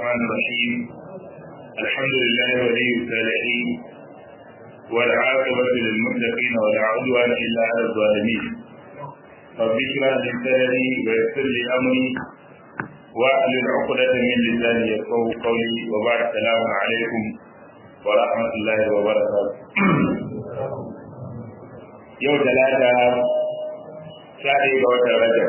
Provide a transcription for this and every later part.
الرحمن الرحيم الحمد لله ولي الصالحين والعاقبة للمتقين ولا عدوان إلا على الظالمين رب اشرح لي صدري ويسر لي أمري واحلل عقدة من لساني يفقهوا قولي وبعد السلام عليكم ورحمة الله وبركاته يوم ثلاثة ساعة وتر رجب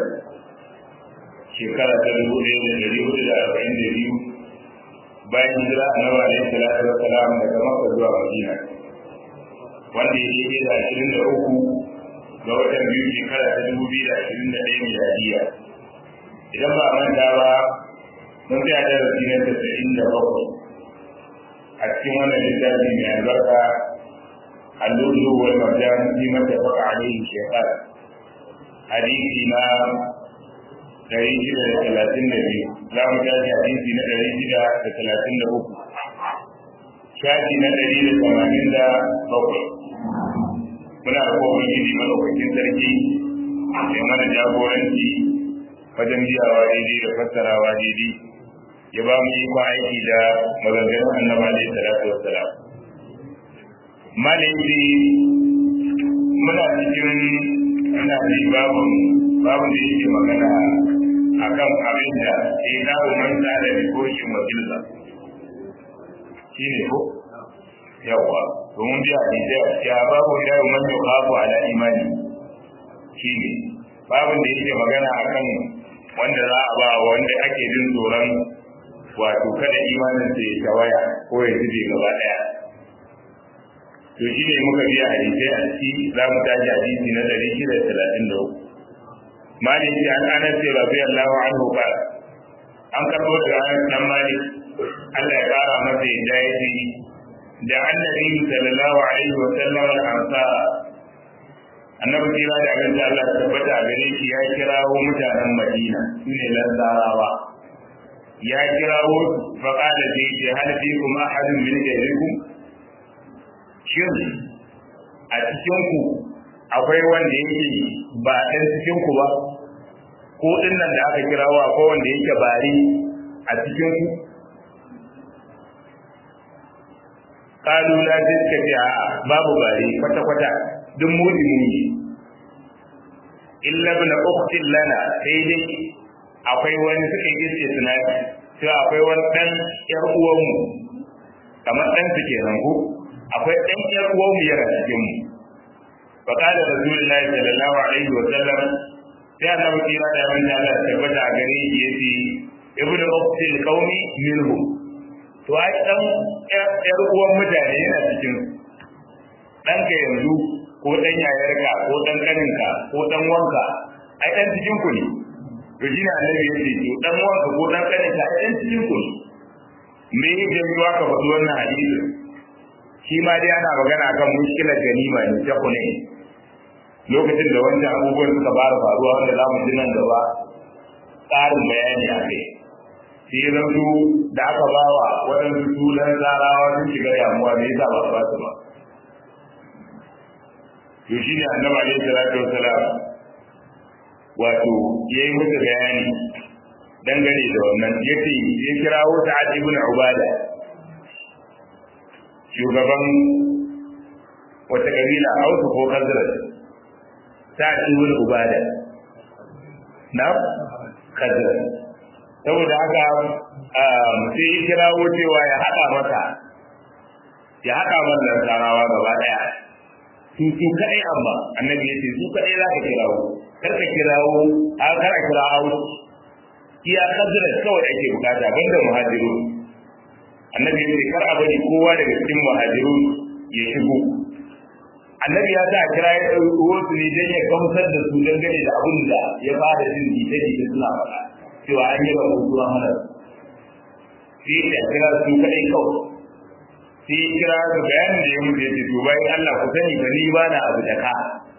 shekara ta dubu ɗaya da ɗari hudu da arba'in da biyu bayan hijira annabi alaihi salatu wa salam daga makka zuwa madina wanda ya daidai da ashirin da uku ga watan biyu shekara ta dubu biyu da ashirin da ɗaya miladiya idan ba a manta ba mun tsaya darasi na tasa'in da bakwai a cikin wannan littafi mai albarka allulu wal marjan fi mattafaqa alaihi shekara hadisi na ɗari shida da talatin da biyu za mu tashi hadisi na ɗari shida da talatin da uku shafi na ɗari da tamanin da bakwai muna da kowa gidi malaukakin sarki mai mana jagoranci wajen biyawa daidai da fassarawa daidai ya ba mu ikon aiki da maganganun annaba alaihi salatu wassalam malaiki muna cikin ana ji babun babun da yake magana akan abin da ya dawo man da da rikoshin wakilsa shi ne ko yawa domin biya hadisai a cikin babu dawo man yau kafu ala imani shi ne babin da yake magana akan wanda za a ba wanda ake jin tsoron wato kada imanin sa ya tawaya ko ya zube gaba daya to shi ne muka biya hadisai a ciki za mu tashi hadisi na ɗari shida da talatin da uku malik ya an anas radiyallahu anhu ba an karbo daga anas dan malik Allah ya kara masa yadda ya ce da annabi sallallahu alaihi wa sallam al ansar annabi kira da abin da Allah ya tabbata a gare shi ya kirawo mutanen Madina sune lansarawa ya kirawo fa qala fi hal fikum ahadun min ghayrikum shin a cikin ku akwai wanda yake ba ɗan cikin ku ba ko ɗin nan da aka kirawo akwai wanda yake bari a cikin ku kalu la zika fi a babu bari kwata kwata duk mudi mudi illa ibn ukhtin lana sai dai akwai wani suka yi istisnafi sai akwai wani dan yar uwanmu kamar dan su kenan ko akwai dan yar uwanmu yana cikin mu فقال رسول الله صلى الله عليه وسلم sai annabi kira da yawan Allah tabbata a gare shi yace ibnu uqtil qaumi minhu to ai dan yar uwan mutane yana cikin dan ka yanzu ko dan yayarka ko dan kaninka ko dan wanka ai dan cikin ku ne to shine annabi yace to dan wanka ko dan kaninka ai dan cikin ku ne me yake yi ka faɗi wannan hadisi shi ma dai ana magana kan mushkilar ganima ne ta kune lokacin da wancan abubuwan suka fara faruwa wanda za mu ji nan gaba tsarin bayani a kai sai ya zanto da aka ba wa waɗansu sunan zarawa sun shiga damuwa me yasa ba su ba su ba to shi ne annabi alaihi salatu wasalam wato ya yi musu bayani dangane da wannan yace ya kirawo sa'ad ibn ubada shugaban wata kabila hausa ko khazraj ta ibn ubada na khazraj saboda haka sai ya kirawo cewa ya haɗa maka ya haɗa wannan sarawa gaba ɗaya su su kaɗai amma annabi ya ce su kaɗai za ka kirawo kar ka kirawo a kar a kira hausa iya khazraj kawai ake bukata banda muhajiru annabi ya ce kar a bari kowa daga cikin muhajiru ya shigo annabi ya sa kira ya ɗauki wasu ne don ya gamsar da su dangane da abin da ya fara jin jita jita suna faɗa cewa an yi rabu zuwa mana sai ya kira su kaɗai kawai sai ya kira su bayanin da ya mutu ya ce to bayan Allah ku sani ba ni ba na abu da ka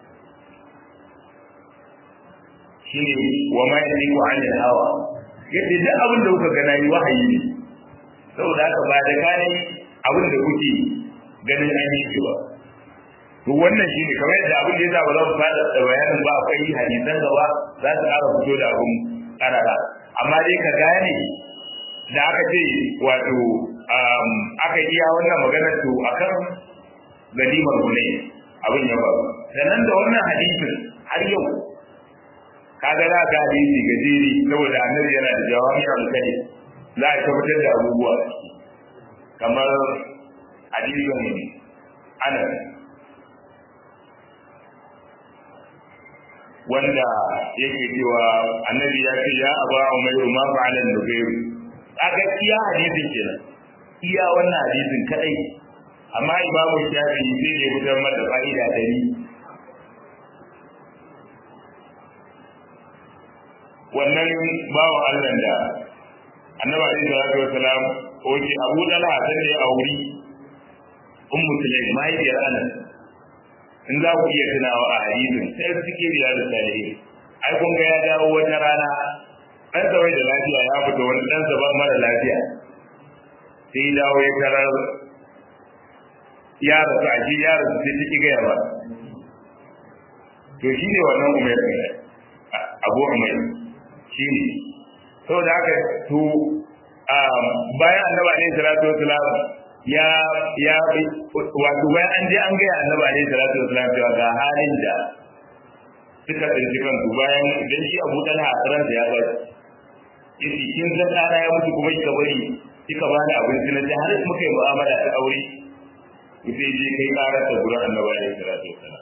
shine wa ma yantiqu anil hawa yadda duk abin da kuka gana yi wahayi ne saboda haka ba da kane abin da kuke ganin an yi ba to wannan shine kamar yadda abin da yasa ba za mu fada da bayanin ba akwai hadisan gaba za su ƙara fito da abin karara amma dai ka gane da aka ce wato aka iya wannan maganar to akan ganimar gune abin ya faru sannan da wannan hadisin har yau kaga za ka hadisi gajeri saboda annabi yana da jawami al-kalim za a tabbatar da abubuwa kamar hadisin anas wanda yake cewa annabi ya ce ya aba umairu ma fa'alan nubairu aka iya hadisin kenan iya wannan hadisin kadai amma imamu shafi sai ne fitar mata fa'ida dari wannan bawan Allah da annabi alaihi salatu wasalam oke abu dalha san da ya auri ummu sulaim mahaifiyar anas in za ku iya tunawa a hadisin sai suke riya da salihin ai kun ga ya dawo wata rana ɗan wai da lafiya ya fita wani ɗan ban mara lafiya sai ya dawo ya tarar ya rasu a shi ya rasu sai ciki gaya ba to shi ne wannan umar abu umar shi ne saboda haka to bayan annaba ne salatu wasalam ya ya wato bayan an je an gaya annabi alaihi salatu wasallam cewa ga halin da suka tsinci kansu bayan idan shi abu talha a ransa ya bari yace kin san ɗana ya mutu kuma kika bari kika bani abinci na har muka yi mu'amala ta aure sai je kai karar da gurin annabi alaihi salatu wasallam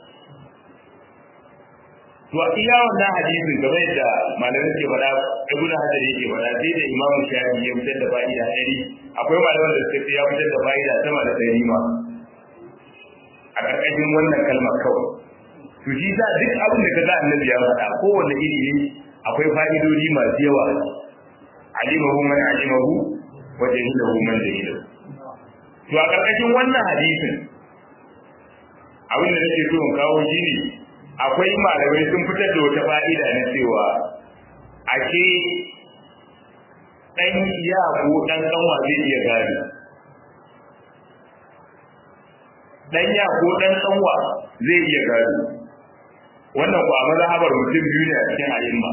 to a iya wannan hadisin game da malamin ke faɗa ibnu hajar yake faɗa sai da imamu shafi ya fitar da fa'ida ɗari akwai malaman da suka ce ya fitar da fa'ida sama da ɗari ma a ƙarƙashin wannan kalmar kawai to shi sa duk abin da kaga annabi ya faɗa kowanne iri ne akwai fa'idodi masu yawa alimahu man alimahu wa jahilahu man jahilahu to a ƙarƙashin wannan hadisin abin da nake so in kawo shi ne akwai malamai sun fitar da wata fa'ida na cewa ake ɗan iya ko ɗan ƙanwa zai iya gado ɗan ya ko ɗan ƙanwa zai iya gado wannan ba mazhabar mutum biyu ne a cikin ayyuma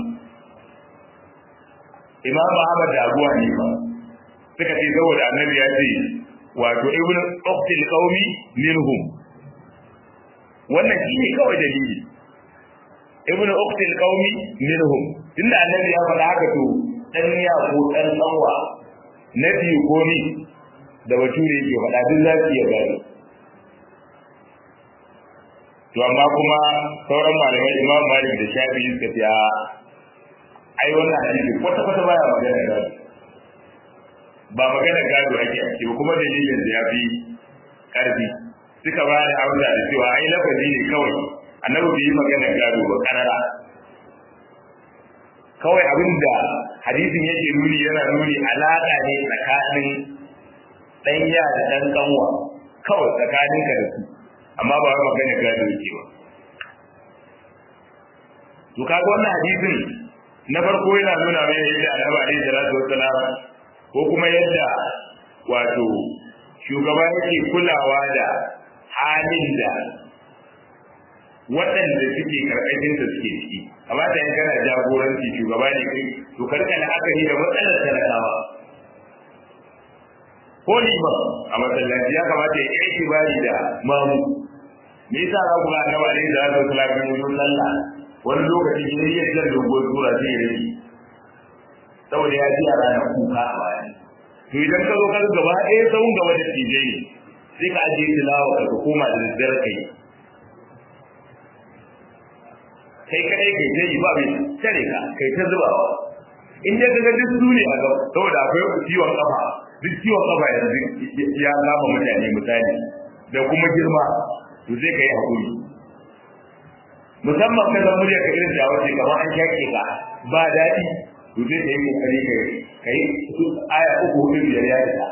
imam Ahmad da Abu Hanifa suka ce saboda annabi ya ce wato ibnu uqtil qaumi minhum wannan shine kawai dalili ibnu uqtil qaumi minhum tunda annabi ya faɗa haka to dan ya ko dan tsawa na biyu ko ni da bature yake faɗa duk za su iya gani to amma kuma sauran malamai imam malik da shafi'i suka ce ai wannan hadisi kwata kwata baya magana gado ba magana gado ake a ciki kuma dalilin da ya fi karfi suka ba da amsa da cewa ai lafazi ne kawai annabi bai yi magana gado ba karara kawai abin da hadisin yake nuni yana nuni alaƙa ne tsakanin ɗanya da ɗan ƙanwa kawai tsakaninka da su amma ba wai magana gado yake ba to kaga wannan hadisin na farko yana nuna mai yadda annabi alaihi salatu wassalam ko kuma yadda wato shugaba yake kulawa da halin da waɗanda suke karkashin da suke ciki amma da kana jagoranci shugaba ne kai to karka la'akari da matsalar talakawa ko liman a masallaci ya kamata ya yi bari da mamu me yasa za ku ga annabi alaihi salatu wassalam ya yi sallah wani lokaci ne ya jar dogon tura sai ya rage saboda ya ji yara na kuka a baya to idan ka zo ka gaba ɗaya tsawon gaba da tijai ne sai ka ajiye tilawa ka ka koma da daddare kai kai kadai kai ta yi ba mai tare ka kai ta zubawa in dai kaga duk su ne a gaba saboda akwai ciwon kafa duk ciwon kafa yanzu ya kama mutane misali da kuma girma to sai ka yi haƙuri musamman ka zama murya ka irin da wace kamar an shaƙe ka ba daɗi to sai ka yi kokari ka kai aya uku hudu biyar ya isa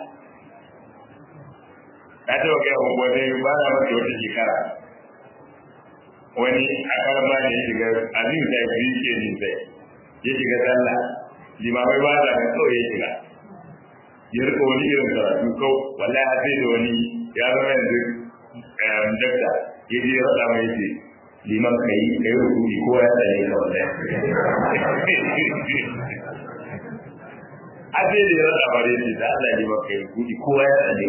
na taɓa kai wa wani ba na masa wata shekara wani a karan ba ne ya shiga abin da ya fi ke ni sai ya shiga sallah limamai ba da kan kawai ya shiga ya rika wani irin karatu kau wallahi har sai da wani ya zama yanzu dakta ya je ya faɗa mai ce liman ka yi ka yi rukuni ko ya tsaye ka wallahi aje da ya rada bare ne da Allah ya maka yi kudi kowa ya tsane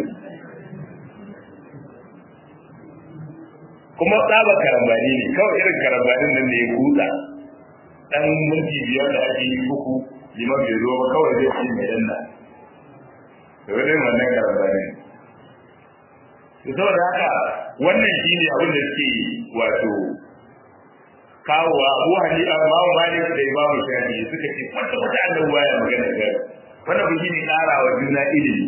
kuma tsaba karambani ne kawai irin karambanin nan da ya kuta dan minti biyar da ake yi uku liman bai zo ba kawai zai ci mai danna da wani wannan karambani ne saboda haka wannan shine abin da suke wato kawowa Abu Hanifa Imam Malik da Imam Shafi'i suka ce wanda wata Allah baya magana ga wannan ba shine ƙara wa juna ilimi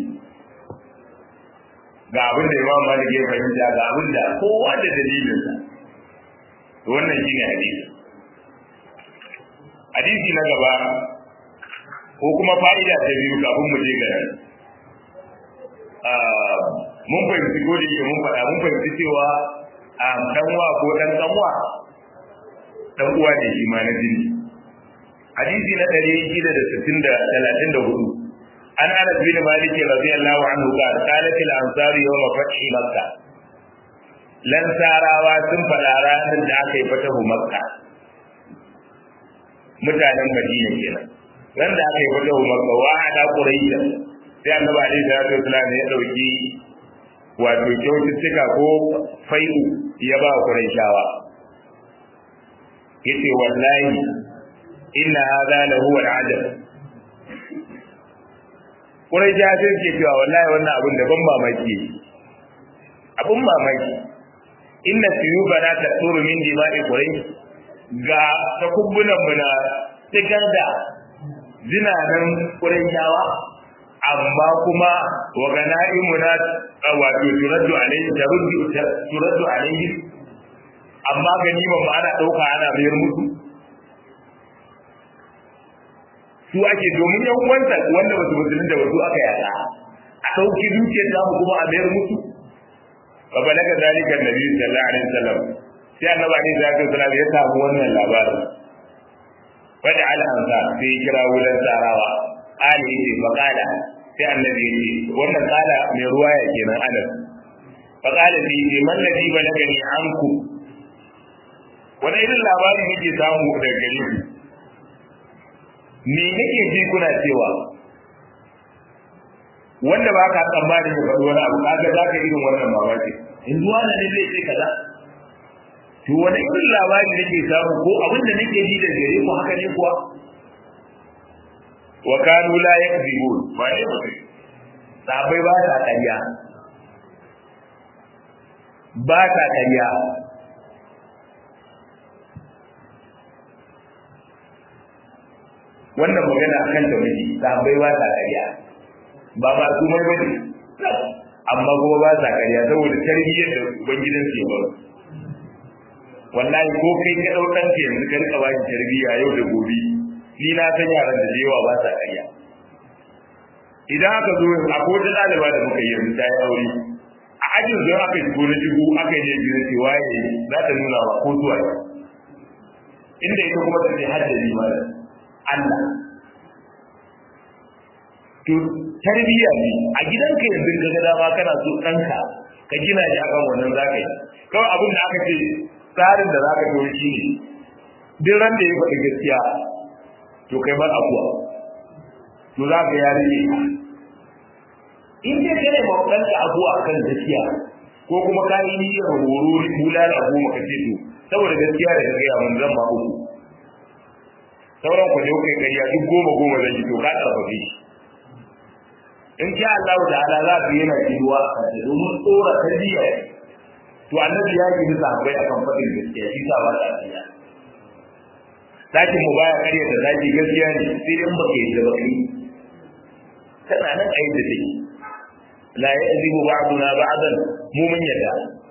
ga abin da Imam Malik ya fahimta ga abin da kowa da dalilin sa wannan shine hadisi hadisi na gaba ko kuma fa'ida ta biyu kafin mu je ga mun fahimci ko da yake mun faɗa mun fahimci cewa ɗanwa ko ɗan ƙanwa dan uwa ne shi ma na jini hadisi na ɗari shida da sittin da talatin da hudu an anas bin malik radiyallahu anhu qala qalat al ansar yawm fathi makka lan sarawa sun faɗa ranar da aka yi fatahu makka mutanen madina kenan ran da aka yi fatahu makka wa ada quraish sai annabi alaihi salatu wasallam ya dauki wato kyaututtuka ko fai'u ya ba quraishawa yace wallahi inna hadha la huwa al-adab kurai ja sai ke cewa wallahi wannan abin da ban mamaki abun mamaki inna suyuba la tasuru min dima'i kurai ga takubbunan mu na tikar da zinanan kurai jawa amma kuma wa ganaimu na wato turaddu alaihi taruddu turaddu alaihi amma ganiman ma ana ɗauka ana mayar musu su ake domin yan uwanta wanda basu musulun da wasu aka yada a ɗauki dukiyar samu kuma a mayar musu fa balaga zalika annabi sallallahu alaihi wasallam sai annabi alaihi salatu wasallam ya samu wannan labarin wada al ansar sai ya kira wulan sarawa ali ne fa qala sai annabi ya ce wannan kala mai ruwaya kenan anas fa qala bi man ladhi balagani ankum wani irin labari nake samu daga gare ku me nake ji kuna cewa wanda ba ka tsammanin ya faɗi wani abu kaga za ka irin wannan mamaki in zuwa na ne zai ce kaza to wani irin labari nake samu ko abin da nake ji daga gare ku haka ne kuwa wa kanu la yakzibun ba ne ba sabai ba ta ƙarya ba ta ƙarya wannan magana akan da miji sahabbai ba sa ƙarya ba ba su mai bane amma kuma ba sa ƙarya saboda tarbiyyar da ubangidan su ya wallahi ko kai ka dau ɗanka yanzu ka rika ba shi tarbiyya yau da gobe ni na san yaran da yawa ba sa ƙarya idan aka zo a ko da ɗaliba da muka yi yanzu ta yi aure a ajin zuwa aka shigo na shigo aka yi ne biyu ce waye za ta nuna wa ko zuwa inda ita kuma ta ce haddari ma Allah. To, tarbiyya ne, a gidanka yanzu ka ga dama kana so ɗanka ka gina shi akan wannan za ka yi. Kawai abin da aka ce tsarin da za ka tori shi ne, duk ran da ya faɗi gaskiya, to kai bar abuwa. To za ka ya rike In dai kai ma ɗanka abuwa kan gaskiya, ko kuma ka yi niyyar horo bulala goma ka ce to, saboda gaskiya da ka gaya mun zan ma uku. sauran ku ne kai kariya duk goma goma zan yi to ka karfafe shi in sha Allah ta'ala za ku yana kiruwa a kan domin tsora tarbiyya to annabi ya yi bisa akwai akan faɗin gaskiya shi sa ba ta tsaya sakin mu baya karya da zaki gaskiya ne sai in baka yi da baka yi tana nan a yi da take la ya'zibu ba'duna ba'dan mu mun yadda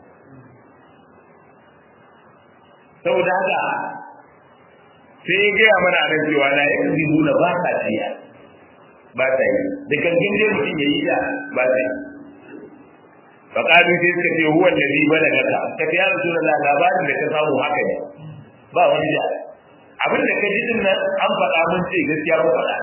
saboda haka sai ya gaya mana a cewa na ya kazi nuna ba ta tiya ba ta yi da kankin dai mutum ya yi da ba ta yi faƙalu sai suka ce huwa da zai bada gata ka ta yara suna labarin da ka samu haka ne ba wani da abin da ka ji din nan an faɗa mun ce gaskiya mun faɗa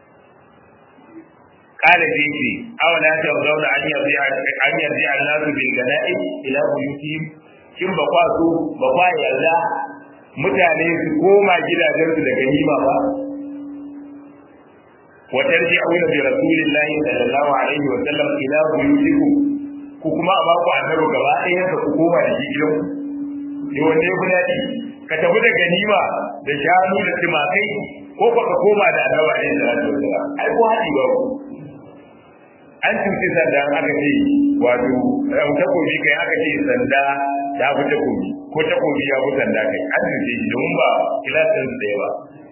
قال جيتي أولا ترضون أن يرجع أن يرجع الناس بالغنائم إلى بيوتهم kin ba kwa so ba kwa yarda mutane su koma gidajensu da ganima ba wa tarji'una bi rasulillahi sallallahu alaihi wa sallam ila buyutikum ku kuma a baku annabi gaba ɗaya ka ku koma da shi gidan ne wanne ya daɗi ka tafi da ganima da shanu da timakai ko ba ka koma da annabi alaihi salatu wasallam ai ko haɗi ba an cuci sanda aka ce wato takobi kai aka ce sanda ta fi takobi ko takobi ya fi sanda kai an cuce shi domin ba kilasin da yawa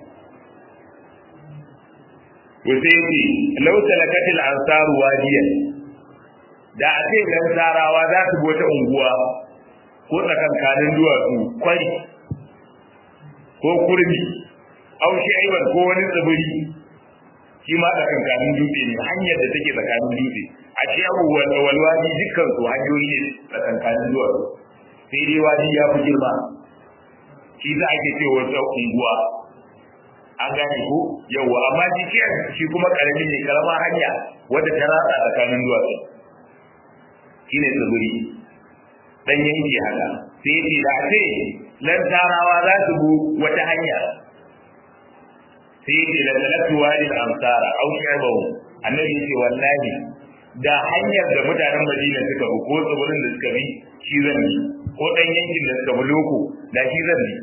to sai yake lau salakatil ansaru wadiyan da a ce dan sarawa za su wata unguwa ko tsakankanin duwatsu kwari ko kurmi au shi aiwan ko wani tsibiri shi ma tsakankanin dutse ne hanyar da take tsakanin dutse a ce abubuwan da walwadi dukkan su hanyoyi ne tsakankanin duwatsu sai dai wadi ya fi girma shi za ake ce wata unguwa an gane ko yawa amma shi shi kuma karamin ne karama hanya wadda ta ratsa tsakanin duwatsu shine tsibiri dan yanki haka sai ce da ce lan tarawa za su bu wata hanya sai ce da talatu walil amsara au shabahu annabi ce wallahi da hanyar da mutanen Madina suka bi ko tsibirin da suka bi shi zan bi ko dan yankin da suka bi loko da shi zan bi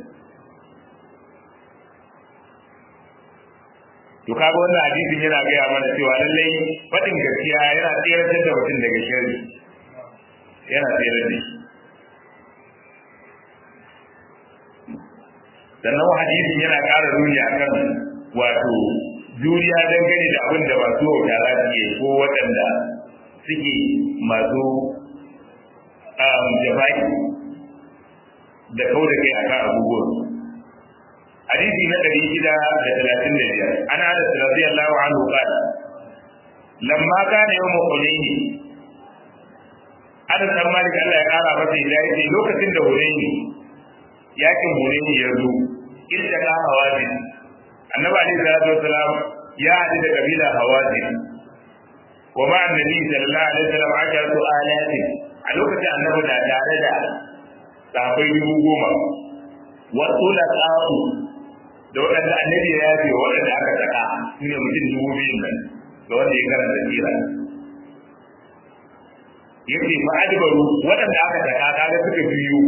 to kaga wannan hadisin yana gaya mana cewa lallai faɗin gaskiya yana tsayar da mutum daga sharri yana tsayar da shi sannan hadisin yana ƙara nuni akan wato juriya dangane da abin da masu wauta za su yi ko waɗanda suke masu jafa'i da kau da kai akan abubuwan hadisi na ɗari shida da talatin da biyar ana da radiyallahu anhu qala lamma kana yawm hunayn ana san malik Allah ya kara masa hidayah lokacin da hunayn yakin hunayn ya zo idda ka hawazin annabi alaihi salatu wasalam ya haɗu da kabila hawazin wa ma annabi sallallahu alaihi wasallam ajaratu alatin a lokacin annabi na tare da sahabbai dubu goma wa tsulaqatu da waɗanda annabi ya yafe waɗanda aka saka su ne mutum dubu biyun nan da wanda ya karanta tsira yace fa adbaru waɗanda aka saka kaga suka biyu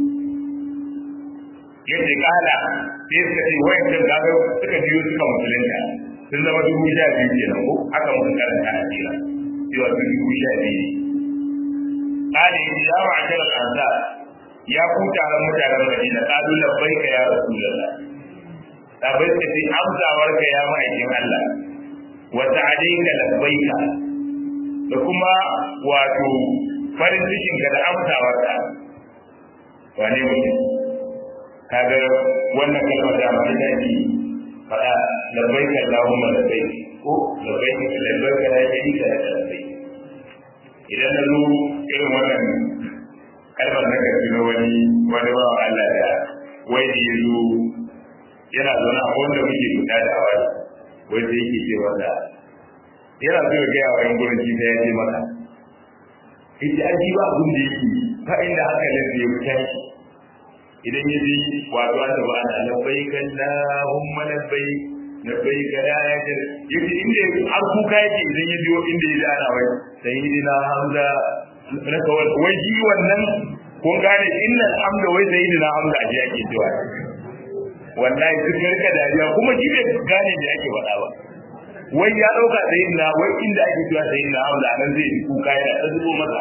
yace kala sai suka ce wayancan kaga suka biyu suka musulunta sun zama dubu sha biyu kenan ko aka musu karanta a tsira cewa su dubu sha biyu kala yace ya ma'ashar al-ansar ya ku taron mutanen Madina kalu labbaika ya rasulullah sabai suka ce amsawar ka ya ma'aikin Allah wa sa'adika labbaika da kuma wato farin cikin ka da amsawar ka wane mutum kaga wannan kalmar da mai daɗi faɗa labbaika Allahumma labbaik ko labbaika labbaika la sharika laka labbaik idan na zo irin wannan kalmar na gaske na wani wani ba Allah da wai da ya zo yana zaune a wanda muke fita da awari wanda yake ce wanda yana so ya gaya wa yan gurin shi ya je maka ita an ji ba abin da yake ba inda haka ne ya fita shi idan ya ji wato an taba ana labbai kallahumma labbai labbai kada ya ce yace inda har kuka yake idan ya biyo inda ya ji ana wai sayyidina hamza na kawai wai ji wannan kun gane innal hamda wai sayyidina hamza aje yake cewa wallahi duk rika dariya kuma shi bai gane da yake faɗa ba wai ya ɗauka sayyidina wai inda ake cewa sayyidina hamza nan zai yi kuka yana ta zubo masa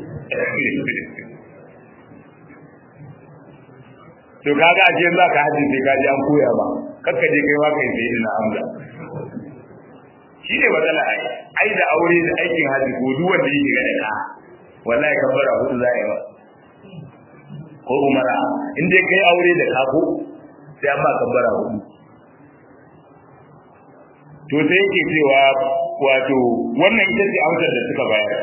to kaga aje za ka haji sai ka ji an koya ba kakka je kai ma kai sayyidina hamza shi ne matsala ai ai da aure da aikin haji ko duk wanda yake ga da ka wallahi kabbara hudu za a yi ba ko umara in dai kai aure da kako sai an ba kabbara hudu to sai yake cewa wato wannan ita ce amsar da suka bayar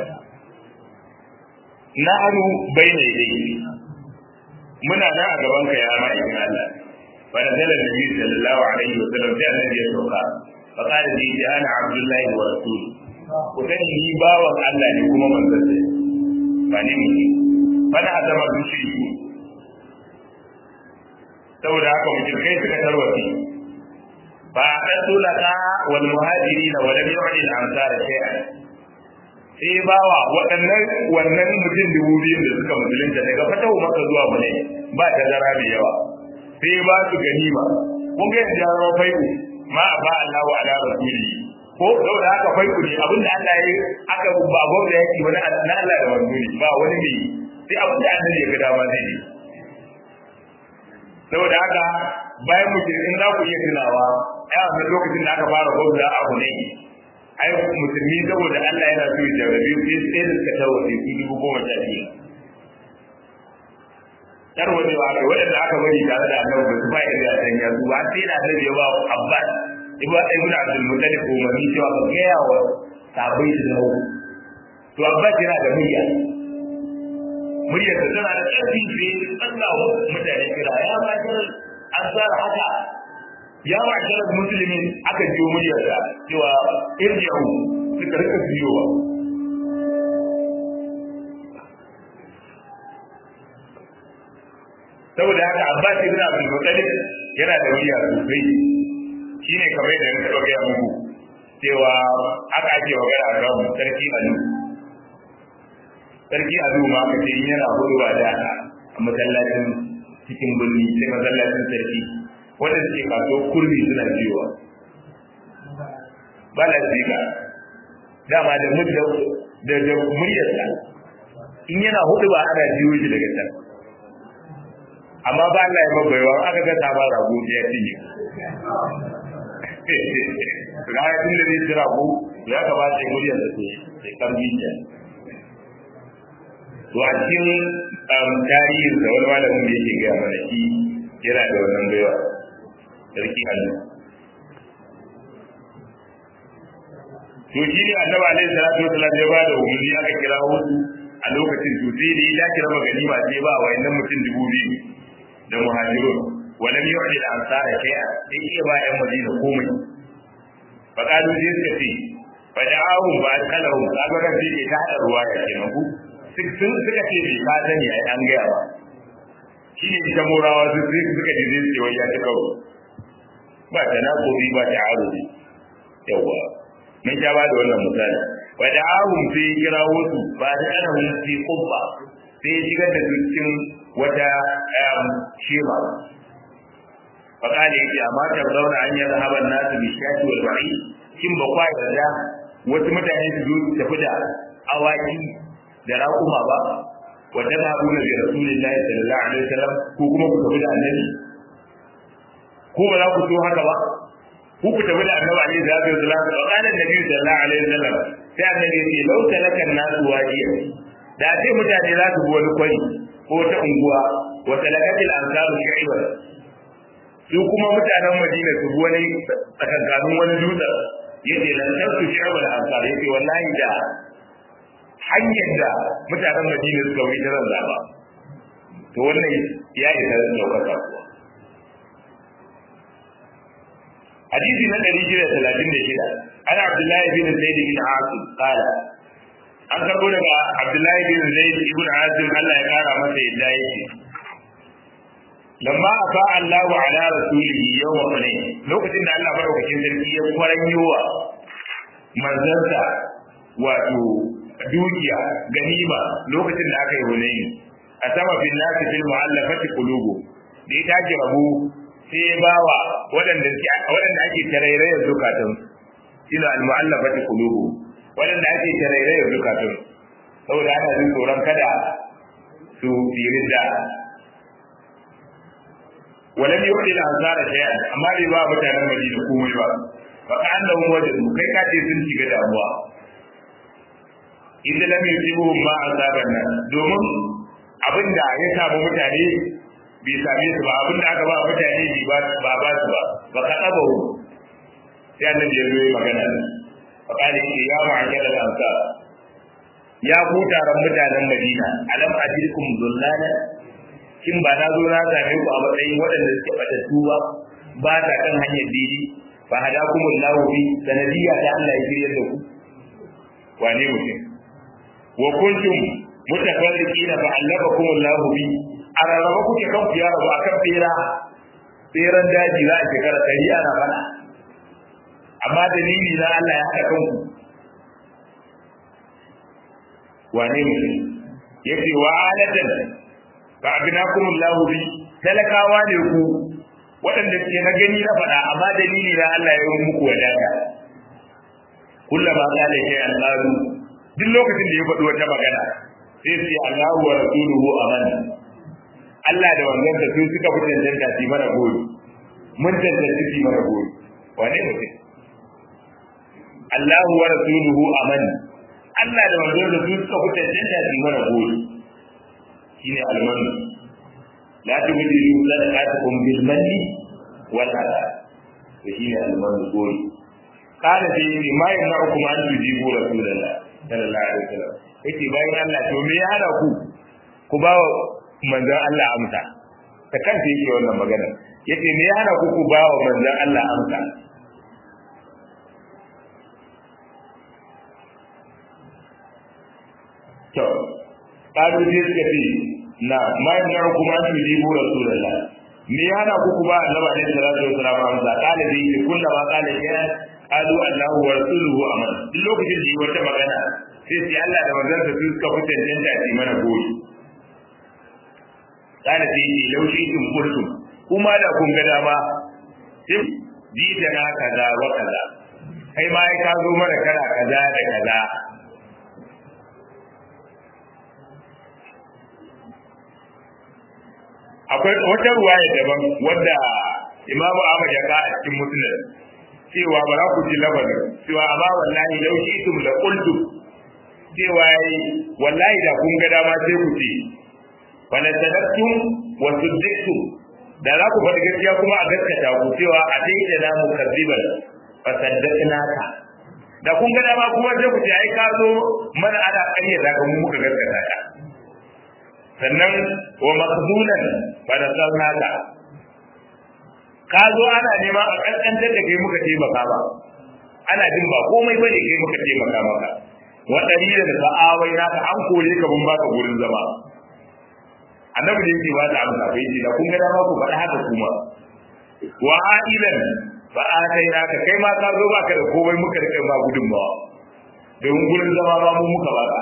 na anu bai ne dai muna nan a gaban ka ya ma'aikin Allah fa da zalla nabi sallallahu alaihi wa sallam sai annabi ya sauka fa qala li ana abdullahi wa rasul ku sani ni bawan Allah ne kuma manzon sa ba ne mutum fa da azama dushi saboda haka mutum kai suka tarwace fa aqatu laka wal muhajirin wa lam yu'ti al ansar shay'an sai bawa waɗannan wannan mutum dubu biyu da suka musulunta daga fatahu maka zuwa mulai ba ta zara mai yawa sai ba su ganima kun ga yadda ya zama fai'u ma ba Allah wa ala rasuli ko saboda haka fai'u ne abinda Allah ya aka ba gwamnati yake wani na Allah da wani ba wani mai sai abinda Allah ya ga dama zai yi saboda haka bayan mutum in za ku iya tunawa ya wannan lokacin da aka fara gwamnati a Hunay ai musulmi saboda Allah yana so ya jarrabe sai sai da suka tarwace su dubu goma sha biyu tarwace ba kai waɗanda aka bari tare da annabi ba su ba ya da sanya su ba sai da annabi ya ba Abbas ibn ibn Abdul Muttalib umarni cewa ka gaya wa sabai su dawo to Abbas yana da murya muryar da tana da ƙarfi sai Allah mutane kira ya ba an tsara haka ya ma'ashar musulmin aka jiyo muryarsa cewa irji'u suka rika biyowa saboda haka Abbas ibn Abdul Muttalib yana da murya sosai shine kamar yadda na taɓa gaya muku cewa aka ake magana a kan sarki Alu sarki Alu ma aka ce yana hudu da a masallacin cikin birni sai masallacin sarki wanda suke kaso kurmi suna jiyowa ba la zika dama da mudda da da muryarsa in yana hudu ba ana jiyo shi daga can amma ba Allah ya mabaiwa aka ga ta ba rago ya cinye ga ya tun da zai ci rago ya kamata muryarsa ce sai karbi ta to a cikin tarihin da wani malamin da yake gaya mana shi yana da wannan baiwa sarki Allah. To shi ne annabi alaihi salatu wasallam ya bada umarni aka kira wasu a lokacin to sai ne ya kira magani ba sai ba wayannan mutum dubu biyu da muhajirun walam yu'li al-ansar shay'a sai iya ba yan madina komai fa kalu sai suka ce fa da'ahum ba kalahum kaga ran sai ke ta hada ruwa ya kenan ku sun suka ce bai ka sani ai an gaya ba shi ne ita morawa su sai suka ji zai ce wai ya ta kawo ba ta na kobi ba ta aruri yawa mun sha ba da wannan misali wa da ahum sai ya kira wasu ba da ana hun fi kubba sai ya shigar da cikin wata shema fa kale yake amma ta zauna an yi zahaban nasu bi shati wal ba'i kin ba kwa yarda wasu mutane su zo su tafi da awaki da raƙuma ba wa tadhabuna bi rasulillahi sallallahu alaihi wasallam ko kuma ku tafi da annabi ko ba za ku so haka ba ku ku tafi da annabi alaihi salatu wasallam wa qala annabi sallallahu alaihi wasallam sai annabi ya ce law talaka an-nasu wajiya da sai mutane za su bi wani kwari ko ta unguwa wa talakatil ansaru shi'ba su kuma mutanen Madina su bi wani tsakankanin wani dutse yace lan tasu shi'ba al-ansar yace wallahi da hanyar da mutanen Madina suka wuce ta zaba to wannan ya isa daukaka kuwa حديث من الرجل ثلاثين شدة أنا عبد الله بن زيد بن عاصم قال an karbo daga Abdullahi bin Zaid ibn Azim Allah ya kara masa yadda yake lamma afa Allahu ala rasulihi yawma hunain lokacin da Allah madaukakin sarki ya kwaranyowa manzansa wato dukiya ganima lokacin da aka yi hunain a sama bin nasi fil mu'allafati qulubu da ya tashi rabu sai ya bawa waɗanda waɗanda ake tarairayar zukatan ila al-mu'allafati qulubu waɗanda ake tarairayar zukatun saboda ana jin tsoron kada su firin da walam yu'ti al-ansara shay'an amma bai ba mutanen Madina komai ba fa annahu wajadu kai ka ce sun shiga damuwa idan lam yusibuhum ma asaban nan domin abinda ya samu mutane bai same su ba abinda aka ba mutane bai ba ba su ba ba ka taba sai annabi ya zo magana فقال يا معشر الأنصار يا ku taron mutanen Madina alam ajirkum dullana kin ba na zo na same ku a matsayin waɗanda suke batattu ba ba ta kan hanyar didi fa hadakumullahu bi sanadiyya ta Allah ya shirye da ku wane mutum wa kuntum mutafarriqina fa allafakumullahu bi araraba kuke kan ku ya rabu akan tsira tseren daji za a shekara ɗari ana fana amma dalili na Allah ya haɗa kanku wane ne yace wa alatan fa abinakum Allahu bi talakawa ne ku waɗanda suke na gani na faɗa amma dalili na Allah ya yi muku wadata kullama qala ya Allah duk lokacin da ya faɗi wata magana sai su yi Allahu wa rasuluhu aman Allah da wannan da su suka fi cancanta su mana goyi mun cancanta su mana goyi wane mutum Allahu wa rasuluhu aman Allah da manzon da su suka fi cancanta su mana goyi shine almanu la tubdilu sadaqatukum bil manni wal adha to shine almanu goyi kana sai ma yamna'ukum an tujibu rasulullah sallallahu alaihi wasallam yake bayan Allah to me ya hada ku ku ba wa manzon Allah amsa ta kanta yake wannan magana yace me ya hada ku ku ba wa manzon Allah amsa to kalu sai suka ce na ma yana kuma an tujibu rasulullah me ya hada ku ku ba Allah ne sallallahu alaihi wasallam amsa kala dai kullama kala ya qalu Allahu wa rasuluhu aman duk lokacin da yi wata magana sai sai Allah da manzon sa suka fi tantance a mana goyi kana sai yi laushi tun kurtum kuma da kun ga dama sai ji da na kaza wa kaza kai ma ai ka zo mana kana kaza da kaza akwai wata ruwaya daban wanda imamu Ahmad ya ka a cikin muslim cewa ba za ku ji labarin cewa amma wallahi lau shi tum la qultu cewa yi wallahi da kun ga dama sai ku ce wala sadaqtum wa suddaqtum da za ku faɗi gaskiya kuma a gaskata ku cewa a dai da namu kadiban fa saddaqnaka da kun ga dama kuma sai ku ce ai ka zo mana ana ƙarya da ga mu muka gaskata ka sannan wa maqdulan fa nasalnaka ka zo ana neman a ƙanƙantar da kai muka taimaka ba ana jin ba komai ba ne kai muka taimaka maka wa dalilin da sa'awai naka an kore ka mun baka gurin zama annabi da yake ba da amsa bai ce da kun ga dama ku faɗa haka kuma wa ailan fa atai naka kai ma ka zo baka da komai muka rike ma gudunmawa domin gurin zama ba mu muka baka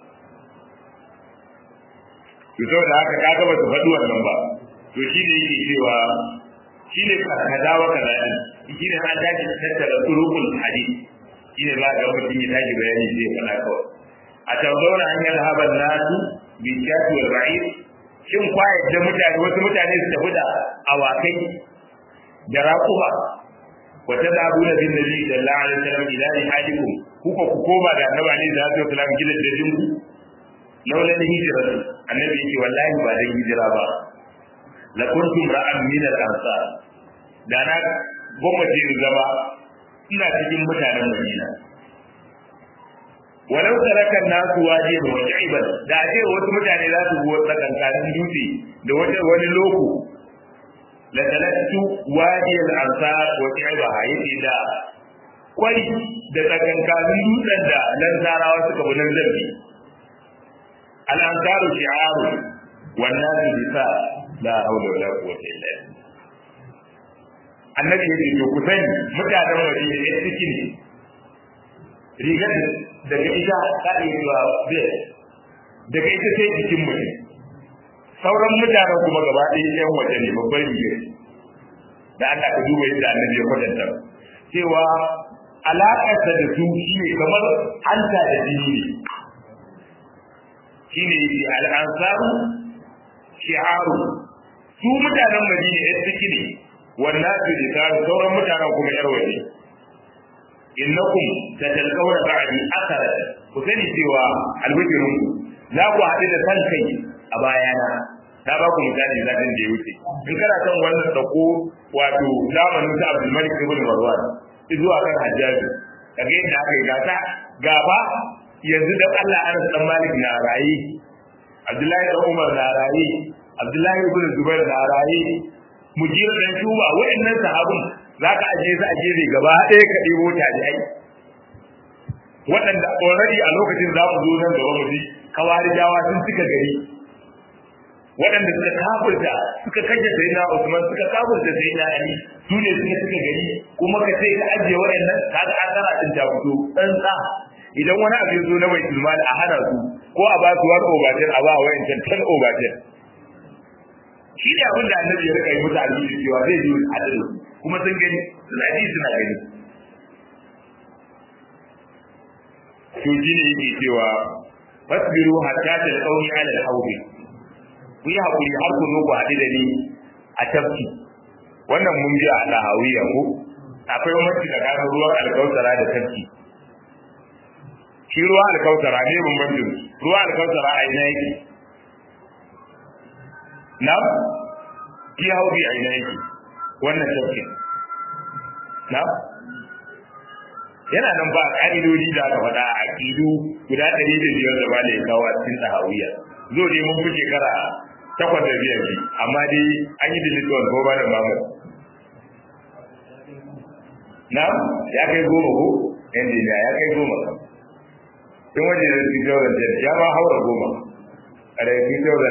to saboda haka kaga ba su faɗi wannan ba to shi ne yake cewa shi ne kaza wa kaza din shi ne an tashi tattara turukul hadith shi ne za ga mutum ya tashi bayani zai faɗa kawai a tambauna an yi rahaban nasu bi shafi wal ra'id shin kwaye da mutane wasu mutane su tafi da awakai da raƙuma wa tadabuna bin nabi sallallahu alaihi wasallam ila hadikum kuka ku koma da annabi alaihi salatu wasallam gidan da dinku laula hijira annabi yake wallahi ba dan hijira ba la kuntum ra'an min al-ansar da na gwamnati in zama ina cikin mutanen Madina walau tarakan nasu waje da wajiban da ake wasu mutane za su go tsakankanin dutse da wata wani loko la talatu wadi al-ansar wa tiba yace da kwai da tsakankanin dutsen da nan zarawa suka bi nan zambi al-ansaru shi'aru wan nasu bisa la haula wala quwwata illa billah annabi ya ce ku sani mutanen madina ya ciki ne rigar daga ita ka iya zuwa biyar daga ita sai jikin mutum sauran mutanen kuma gaba ɗaya yan waje ne babban rigar da Allah ka duba yadda annabi ya kwatanta cewa alaƙarsa da su shi ne kamar hanta da jini ne shi ne al'ansaru shi'aru su mutanen madina ya ciki ne wannan su da sauran mutanen kuma yar waje innakum tatalqawna ba'di athara ku sani cewa albishirun za ku haɗu da san kai a bayana na ba ku misali zatin da ya wuce in kana son wannan sako wato zamanin sa Abdul Malik ibn Marwan zuwa kan Hajjaji kage yadda aka yi gata gaba yanzu da Allah Anas dan Malik na rayi Abdullahi dan Umar na rayi Abdullahi ibn Zubair na rayi mujira dan shuba wa'annan sahabun zaka aje su aje ne gaba ɗaya ka ɗebo tabi'ai waɗanda already a lokacin za mu zo nan gaba mu ji kawarijawa sun cika gari waɗanda suka kafirta suka kashe sai na Usman suka kafirta sai na Ali su ne suka suka gari kuma ka sai ka ajiye waɗannan kaga asara din ta fito dan sa idan wani abu ya zo na bai tilmal a hana su ko a ba su wani obatin a ba wa yancan tan obatin shi ne abin da annabi ya rika yi musu alheri cewa zai yi adalci kuma sun gani suna ji suna gani to shi ne yake cewa fasbiru hatta talqawni ala al-hawd ku yi hakuri har ku zo ku haɗu da ni a tafki wannan mun ji a lahawiya ko akwai wani tsakanin ruwan alkautara da tafki shi ruwa alkautara ne bambancin ruwa alkautara a ina yake na fi haubi a ina yake wannan tafkin na yana nan ba ƙa'idodi da aka faɗa a aƙidu guda ɗari da biyar da ba da ya kawo a cikin sahawiya zo dai mun fi shekara takwas da biyar ne amma dai an yi dilituwar ko ba da mamu na ya kai goma ko yan dina ya kai goma kam tun waje da 2010 ya ma haura goma a daga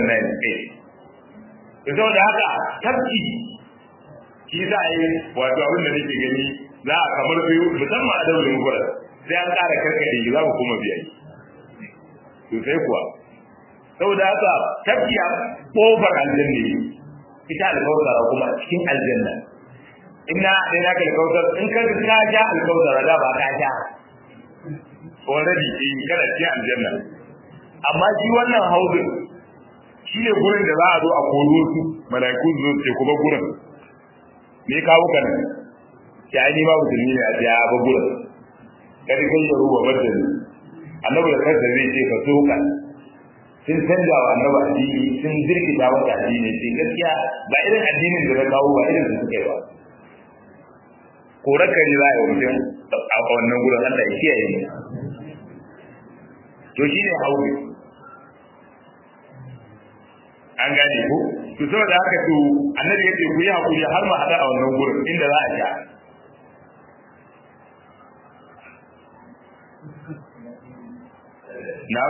2009 to da haka tafki shi za a yi wato abin da nake gani za a kamar biyu musamman a daulin gura sai an ƙara karkade za mu kuma biya to sai kuwa saboda haka tafki a ƙofar aljanna ne ita alkawtara kuma cikin aljanna inna dai naka alkawtar in ka ka ja alkawtara da ba ka ja already in kana cikin aljanna amma shi wannan haudin shi ne gurin da za a zo a koro su malaiku zo ce kuma gurin me kawo ka nan ya ni ma musulmi ne a ce a ba gurin kada kai ya ruwa badal annabi da kansa zai ce ka so ka sun canja wa annabi addini sun jirkita masa addini sai gaskiya ba irin addinin da na kawo ba irin da suka yi ba korar kare za a yi mutum a wannan gurin Allah ya kiyaye mu to shi ne haure an gane ko to saboda haka to annabi yace ku yi hakuri har mu hada a wannan gurin inda za a sha na'am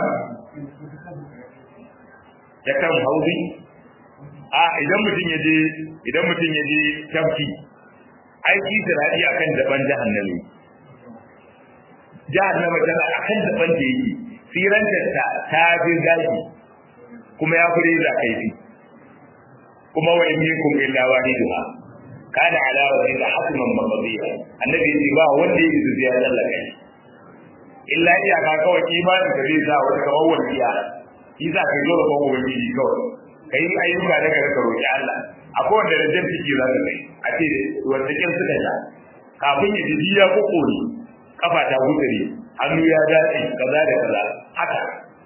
ya kan hauzi a idan mutum ya je idan mutum ya je tafki aiki sirari akan daban jahannami jahannama tana akan daban da yake siranta ta ta fi gashi kuma ya fi reza kaifi kuma wa in minkum illa wahiduha kana ala wajhi hasman maqdiya annabi yace ba wanda yake su ya Allah kai illa iyaka kawai imanin ka zai sa wata kamar waliya shi za ka zo da kuma ubangiji kawai kai ayyuka da ka ka roki Allah akwai wanda da jan ciki za ka kai a ce wanda kin suka sha kafin ya ji ya kokori kafa ta gudare hannu ya dace kaza da kaza haka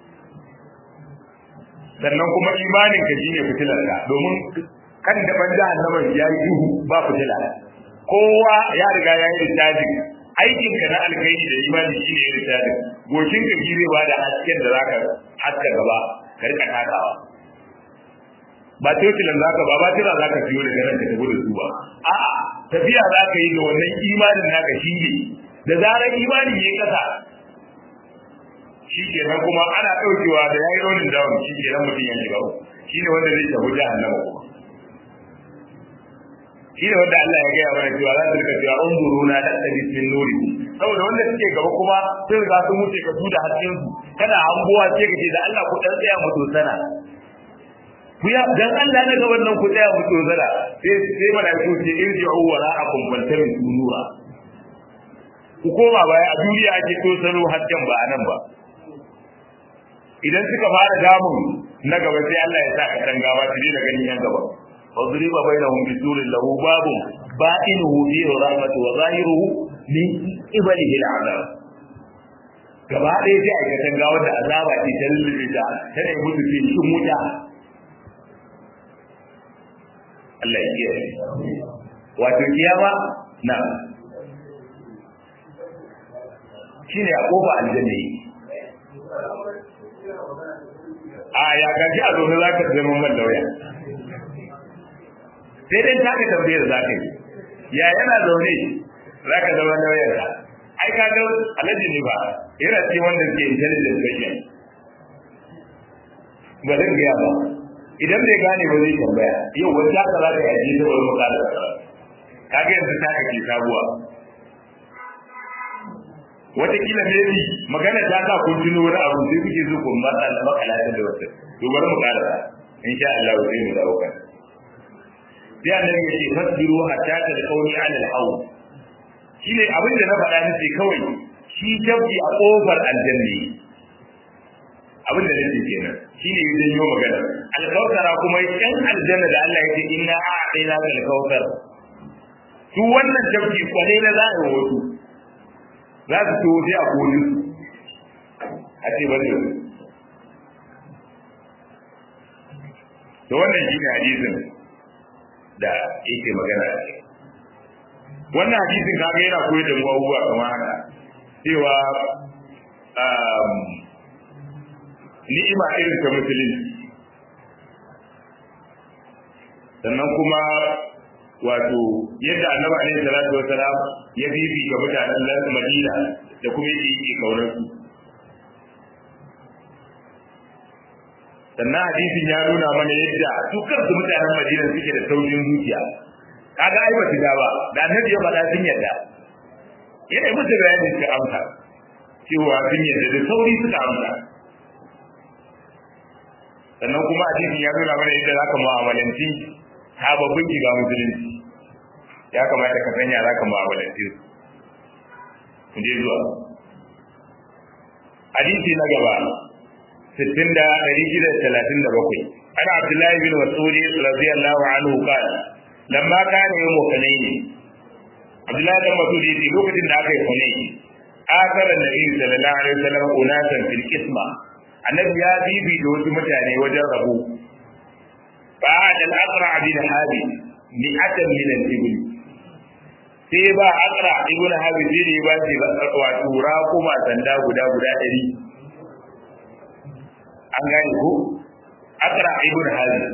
sannan kuma imanin ka shine fitilar ka domin kan da ban jahannama ya yi duhu ba fitila kowa ya riga ya yi rijajin aikin ka na alkhairi da imani shine ya rijajin goshin ka shine ba da hasken da zaka haska gaba ka rika takawa ba totilan zaka ba ba tira zaka fiyo daga nan ka tafi da su ba a'a tafiya zaka yi da wannan imanin naka shine da zarar imani yayi kasa shi kenan kuma ana ɗaukewa da ya yi raunin dawon shi kenan mutum ya shiga shi ne wanda zai tafi jahannama kuma shi ne wanda Allah ya gaya mana cewa za su rika cewa unzuru na da ta bismin nuri saboda wanda suke gaba kuma sun riga sun wuce ka su da hasken su kana hangowa sai ka ce da Allah ku dan tsaya mu dosana ku ya dan Allah na ga wannan ku tsaya mu dosana sai sai malaiku ce irji'u wara'akum faltamin nura ku koma baya a duniya ake tosano hasken ba a nan ba idan suka fara damun na gaba sai Allah ya sa ka dan gaba su da ganin yan gaba wadriba bainahum bisurin lahu babun ba'inuhu fihi rahmatu wa zahiruhu min qibalihi al'azab gaba ɗaya sai aikatan gawa da azaba ce ta lullube ta ta ne mutu ce cikin wuta Allah ya kiyaye wato kiyama na shine a kofa aljanna a ya gaji a zaune za ka zama man lauya sai dai ta ka tambaye da za ka yi ya yana zaune za ka zama lauyar ka ai ka ga alaji ne ba yana ce wanda ke intelligent patient ba zan gaya ba idan bai gane ba zai tambaya yau wata ka za ka yaji ta wani mukala kaga yanzu ta kake sabuwa watakila maybe magana ta sa kun tuno wani abu sai kuke so ku matsa da makala da wata to bari mu karasa insha Allah sai mu dawo kan sai annabi ya ce fasbiru hatta talqawni ala al-hawl shine abin da na faɗa nake kawai shi jabbi a kofar aljanna abin da nake kenan shine idan yau magana al-kawthara kuma yan aljanna da Allah ya ce inna a'tayna al-kawthar su wannan jabbi kwale na za a yi wasu za su to sai a koli a ce ba zai to wannan shi ne hadisin da yake magana a kai wannan hadisin kaga yana koyar da mu abubuwa kamar haka cewa ni'ima irin ta musulunci sannan kuma wato yadda annabi alaihi salatu wasalam ya bibi ga mutanen Madina da kuma yake yi kaunar su sannan hadisin ya nuna mana yadda su kansu mutanen Madina suke da saurin zuciya kaga ai ba su da ba da annabi ya faɗa sun yadda yana yi musu bayani suka amsa cewa sun yadda da sauri suka amsa sannan kuma hadisin ya nuna mana yadda zaka mu'amalanci sababbin shiga musulunci ya kamata ka sanya za ka mu'amalance su je zuwa hadisi na gaba sittin da ɗari shida da talatin da bakwai ana abdullahi bin masudi radiyallahu anhu qala lamma kana yawmu hunayn abdullahi bin masudi yace lokacin da aka yi hunayn akara nabi sallallahu alaihi wasallam unasan fil qisma annabi ya bibi da wasu mutane wajen rabo بعد الأقرع بن هابي مئة من الإبل sai ba akra ibn habib sai ne ba shi wato raƙuma sanda guda guda ɗari an gane ko akra ibn habib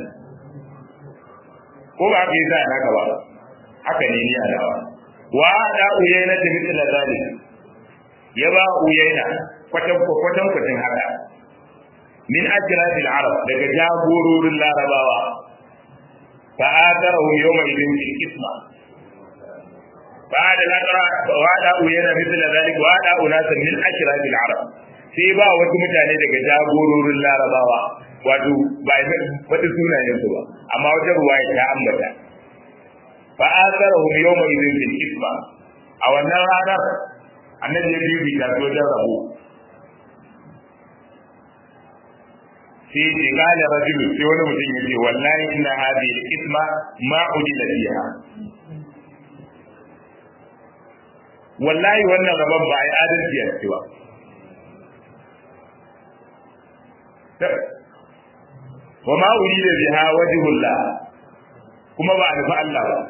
ko ba ka yi sa naka ba haka ne ni alawa wa da uyaina ta mithla zalik ya ba uyaina kwatan kwatan kwatan haka min ajratil arab daga jagororin larabawa fa atarahum yawma idin fil isma بعد الأقرى وعدا وينا مثل ذلك وعدا أناسا من أشراف العرب sai ba wasu mutane daga jagororin larabawa wato ba wata sunayen su ba amma wata ruwaya ta ambata fa asarahum yawma idin fil isma a wannan ranar annabi ya bibi ta so da rabo sai ce kala rajulu sai wani mutum ya ce wallahi inna hadhihi al-isma ma udila fiha wallahi wannan rabon ba a yi adalci a cewa wa ma urida biha wajhullah kuma ba a nufi Allah ba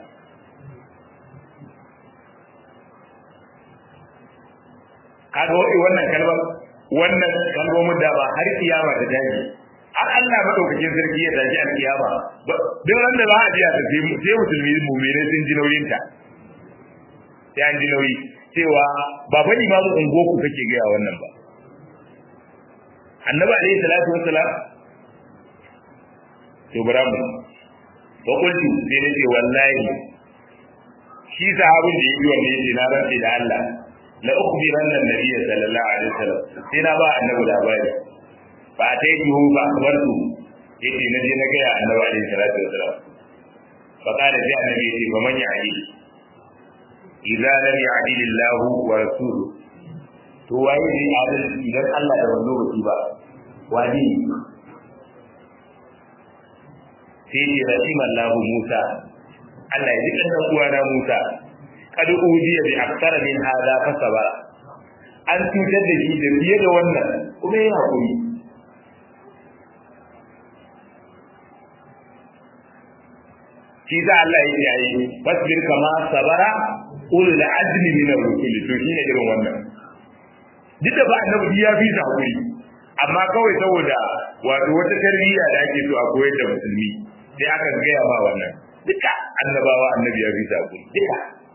kaga wai wannan kalmar wannan kalmomin da ba har kiyama ta dace har Allah madaukakin sarki ya tashi alkiyama duk wanda za a ji a sai musulmi mu'minai sun ji nauyin ta sai an ji nauyi cewa ba fa imamu ungoku kake gaya wannan ba annabi alaihi salatu wassalam to bara mu ba kullu sai nace wallahi shi sahabin da yi wannan yace na rantsi da Allah la ukhbiranna an-nabiy sallallahu alaihi wasallam sai na ba annabi labari ba ta yi hu ba akbartu yace na je na ga annabi alaihi salatu wassalam fa kana sai annabi yace ba man ya'i idza lam ya'dil Allah wa rasuluhu to waye ne adal idan Allah da wanzo ba ba wani sai ce rahima Allah Musa Allah ya ji kan uwa na Musa kad ujiya bi aktsara min hada fa sabara an cutar da shi da fiye da wannan kuma ya hakuri shi za Allah ya yi fasbir kama sabara ulul azmi min ar-rusul to shine irin wannan duk da ba annabi ya fi sa hakuri amma kawai saboda wato wata tarbiyya da ake so a koyar da musulmi sai aka gaya ma wannan duka annabawa annabi ya fi sa hakuri duka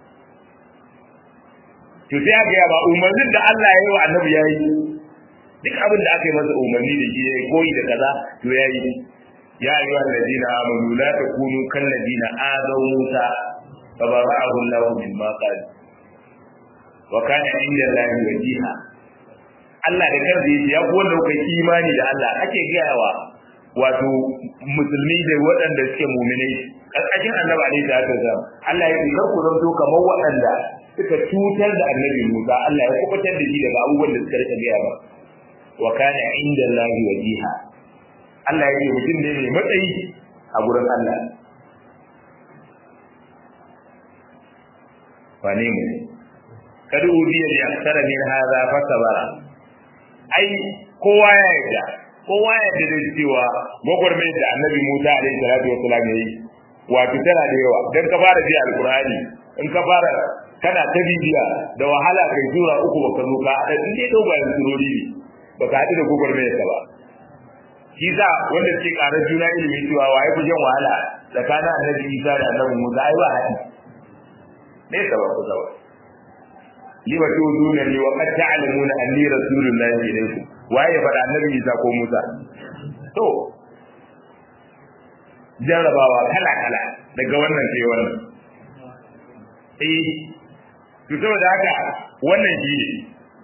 to sai aka gaya ba umarnin da Allah ya yi wa annabi ya yi duk abin da aka yi masa umarni da shi ya koyi da kaza to ya yi ya ayyuha alladhina amanu la takunu kal ladina adaw musa fabara'ahu Allah mimma qala wa kana inda Allah wajiha Allah da kansa yace ya ku wanda kuka imani da Allah ake gayawa wato musulmi da waɗanda suke mu'minai karkashin annabi alaihi salatu wasallam Allah ya ce ku zanto kamar waɗanda suka cutar da annabi Musa Allah ya kubutar da shi daga abubuwan da suka rika gaya ba wa kana inda Allah wajiha Allah ya ce mutum ne mai matsayi a gurin Allah wane mu kada ubiya ya tsara min hadha fa sabara ai kowa ya yarda kowa ya yarda da cewa gwagwarmai da annabi Musa alaihi salatu wasallam yayi wato tana da yawa dan ka fara ji alqur'ani in ka fara kana ta bibiya da wahala kai zura uku baka zo ka da in dai dogayen surori ne baka haɗu da gwagwarmai ta ba shi za wanda ke ƙarar juna ilimi cewa waye ku jan wahala tsakanin annabi Isa da annabi Musa ai ba haɗi ne sabab ku sabab lima tuduna li wa qad ta'lamuna anni rasulullahi ilaykum waye ya faɗa annabi Isa ko Musa to jarrabawa kala kala daga wannan sai wannan eh to saboda haka wannan shi ne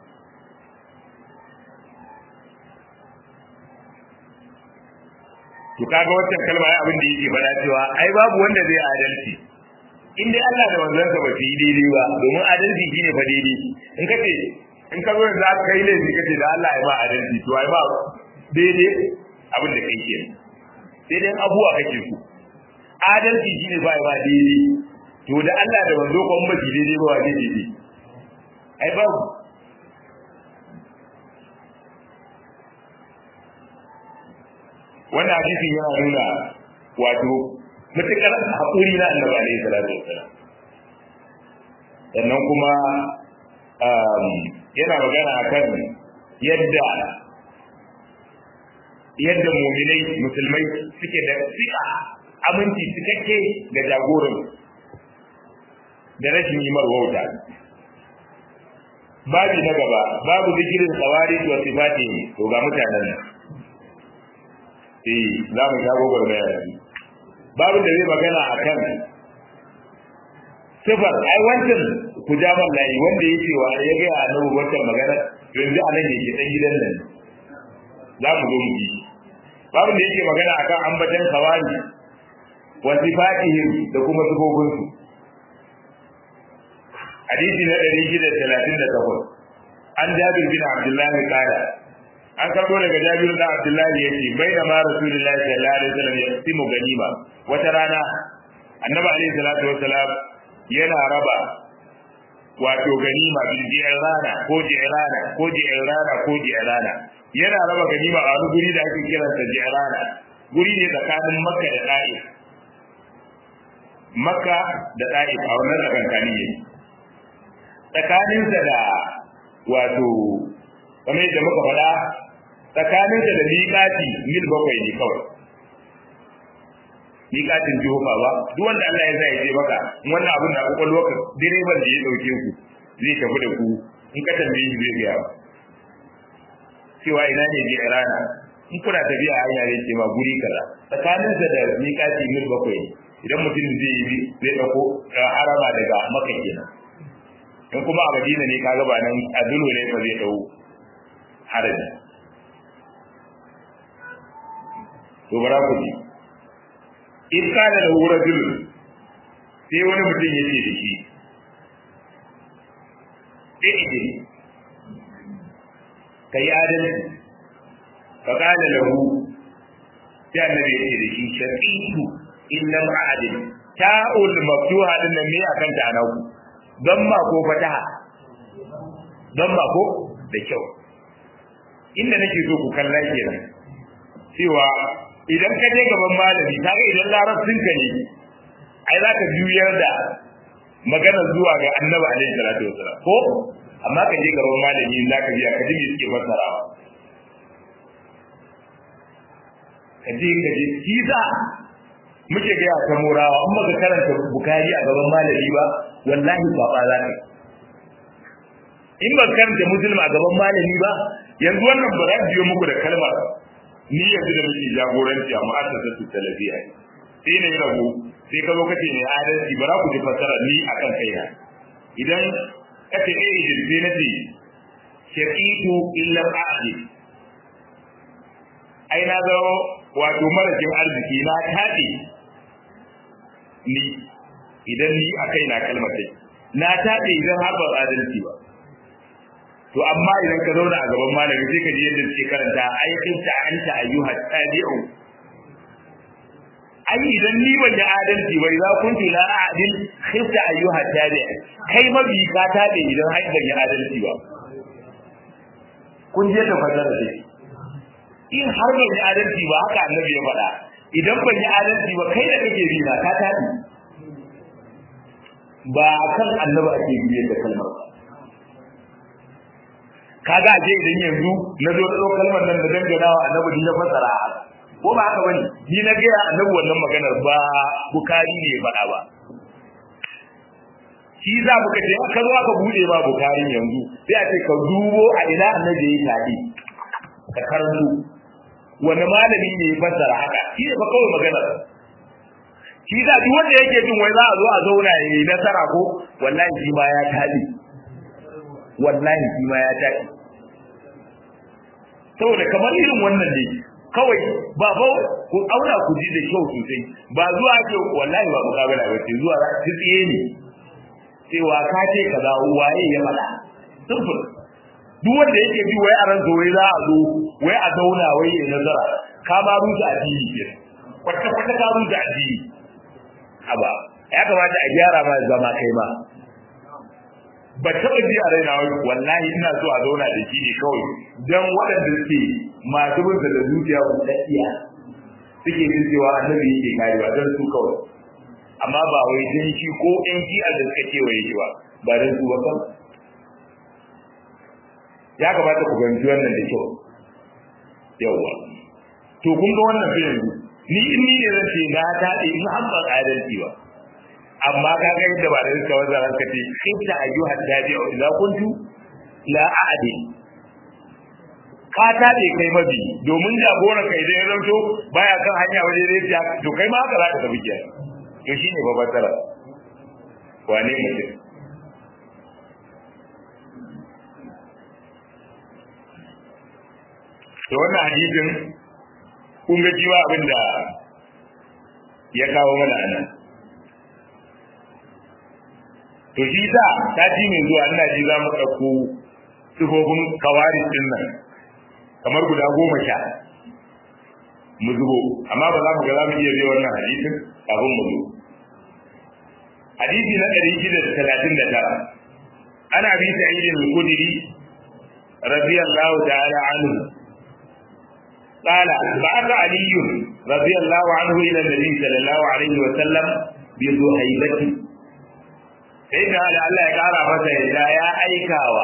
to kaga wannan kalma ai abin da yake faɗa cewa ai babu wanda zai adalci in dai Allah da manzansa ba su yi daidai ba domin adalci shine fa daidai in ka ce in ka zo yanzu aka kai laifi ka ce da Allah ya ba adalci to ai ba daidai abin da kai ke sai dai abuwa kake so adalci shine ba ba daidai to da Allah da manzo ko ba daidai ba wa daidai ai babu wannan hadisi yana nuna wato mutukar haƙuri na annabi alaihi salatu wassalam sannan kuma yana magana akan yadda yadda muminai musulmai suke da tsika aminci cikakke ga jagoran da rashin yi wauta babi na gaba babu zikirin tsawari wa sifati to ga mutanen nan eh za mu shago gwarmaya da su babu da zai magana a kan sifar ai wancan ku ja man layi wanda ya ce wa ya ga annabi wancan magana yanzu a nan yake dan gidan nan za mu zo mu ji babu da yake magana akan ambatan kawani wa sifatihim da kuma sifofin su hadisi na 638 an jabir bin abdullahi qala an karbo daga Jabiru da Abdullahi yace baina ma Rasulullahi sallallahu alaihi wasallam ya simu ganima wata rana Annabi alaihi salatu wasalam yana raba wato ganima bil ji'rana ko ji'rana ko ji'rana ko ji'rana yana raba ganima a wani guri da ake kiransa ji'rana guri ne tsakanin Makka da Ta'if Makka da Ta'if a wannan tsakanin ne tsakaninsa da wato kamar yadda muka faɗa tsakaninsa da miƙati mil bakwai ne kawai miƙatin jihofa ba duk wanda Allah ya zai je maka wannan abin da kwakwalwa ka direban da ya ɗauke ku zai tafi da ku in ka tambaye shi zai gaya cewa ina ne je rana in kuna tafiya a hanya zai ce ma guri kaza tsakaninsa da miƙati mil bakwai ne idan mutum zai yi zai ɗauko harama daga maka kenan in kuma a madina ne kaga ba nan a dulu ne fa zai ɗau haraji to bara ku ji in kana da wura dulu sai wani mutum yake da shi ɗaiɗe ka yi adalci ka kana lahu sai annabi yake da shi shaqiqu in lam a'dil ta'ul maftuha din nan me akan ta naku don ma ko fataha don ma ko da kyau inda nake so ku kalla kenan cewa idan ka je gaban malami kaga idan larabcin ka ne ai za ka juyar da magana zuwa ga annabi alaihi salatu wasalam ko amma ka je gaban malami za ka biya ka ji me suke fassarawa ka je ka je kisa muke ga ta murawa in baka karanta bukari a gaban malami ba wallahi kwaba za ka in ba karanta muslim a gaban malami ba yanzu wannan ba za biyo muku da kalmar ni yanzu da nake jagoranci a mu'assasatu talabiya sai ne rabu sai ka zo kace ne adalci bara ku ji fasara ni akan kaina idan kace eh idan sai nace shaqitu illa ahli ai na zo wato marajin arziki na taɗe ni idan ni a kai na kalmar dai na taɗe idan har ba adalci ba to amma idan ka zauna a gaban malami sai ka ji yadda suke karanta ai kinta anta ayyuha tabi'u ai idan ni ban yi adalci bai za kun tu la adil khifta ayyuha tabi'u kai mabi ka taɗe idan har ban yi adalci ba kun je da fasara dai in har ban yi adalci ba haka annabi ya faɗa idan ban yi adalci ba kai da kake bi na ka tafi ba kan annabi ake biyar da kalmar kaga je idan yanzu na zo da kalmar nan da dangana wa annabi din ya fasara ko ba haka bane ni na ga annabi wannan maganar ba bukari ne faɗa ba shi za mu kace ka zo aka bude ba bukari yanzu sai a ce ka dubo a ina annabi ya yi tadi ka karanto wani malami ne ya fassara haka shi ne ba kawai magana shi da duk wanda yake jin wai za a zo a zauna ya yi nasara ko wallahi shi ma ya tabi wallahi shi ma ya tabi saboda kamar irin wannan ne kawai ba ba ku auna ku ji da kyau sosai ba zuwa ke wallahi ba mukabala ba ce zuwa ta tsiye ne cewa ka ce kaza waye ya faɗa simple duk wanda yake bi wai a ran wai za a zo wai a zauna wai ya nazara ka ma rusa addini ke kwata kwata ka rusa addini aba ya kamata a gyara ma zama kai ma ba taɓa ji a raina wai wallahi ina so a zauna da shi ne kawai dan waɗanda suke masu bin da zuciya buɗaɗɗiya suke jin cewa annabi yake karewa don su kawai amma ba wai dan shi ko ɗan shi a da suka kewaye shi ba ba dan su ba kan ya kamata ku fahimci wannan da kyau yawwa to kun ga wannan fi yanzu ni in ni ne zan ce na ta in an ba adalci ba amma ka ga yadda ba da suka wanda ran ka ce khifta ayyuha tabi'u idza kuntu la a'di ka ta ne kai mabi domin jagoran kai idan ya zanto baya kan hanya waje zai ta to kai ma haka za ka tafi kiyaye to shine babbar tsara wane mutum to wannan hadisin kun ga cewa abin da ya kawo mana nan to shi sa sati mai zuwa ina ji za mu ɗauko sifofin kawaris din nan kamar guda goma sha mu zubo amma ba za mu ga za mu iya zai wannan hadisin kafin mu zo hadisi na ɗari shida da talatin da tara ana bi sa'idin al-kudri radiyallahu ta'ala anhu قال بعث علي رضي الله عنه الى النبي صلى الله عليه وسلم بذهيبته inda da Allah ya kara masa yadda ya aikawa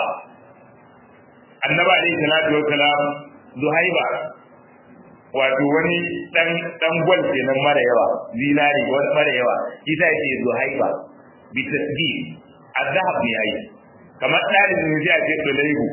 annabi alaihi salatu wassalam zuhaiba wato wani dan dan gwal kenan mara yawa zinari wani mara yawa isa yake zuhaiba bi tasbih azhab ne yayi kamar dalibin ne sai a ce dolaihu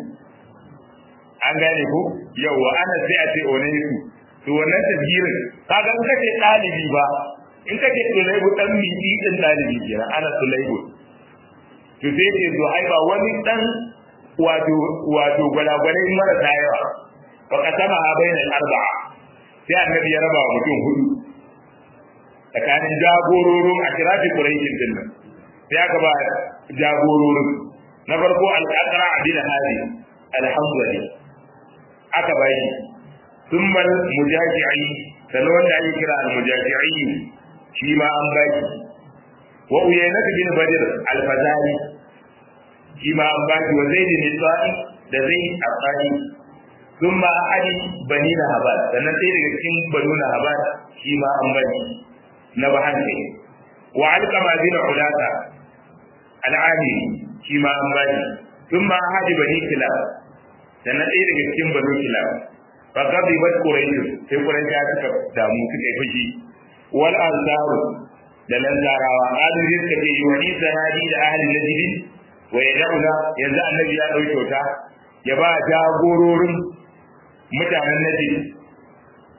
an gane ko yawa ana sai a ce onaisu to wannan tasgirin kaga in kace dalibi ba in kace dolaihu dan miji din dalibi kenan ana dolaihu to sai ce zuhaiba wani dan wato wato gwalagwalai marasa yawa fa kasama ha bainal arba'a sai annabi ya raba mutum hudu tsakanin jagororin a kirafi quraishin din nan sai aka ba jagororin na farko al-aqra bin hadi al-hanzali aka ba shi thumma al-mujaji'i sannan wanda ake kira al-mujaji'i shi ma an ba shi wa uyaynat bin badr al-fazari shi ma an ba shi wa zaid bin sa'i da zaid al-qadi thumma ali bani nahabat sannan sai daga cikin banu nahabat shi ma an ba shi na bahan kai wa alqama bin ulata al-ali shi ma an ba shi thumma hadi bani kilab sannan ɗaya daga cikin banu kilab fa gabi wat quraish sai quraish suka damu suka yi fushi wal ansaru da lanzarawa adin suka ce wani sanadi da ahli najd wa yad'una yanzu annabi ya dauke ta ya ba jagororin mutanen najd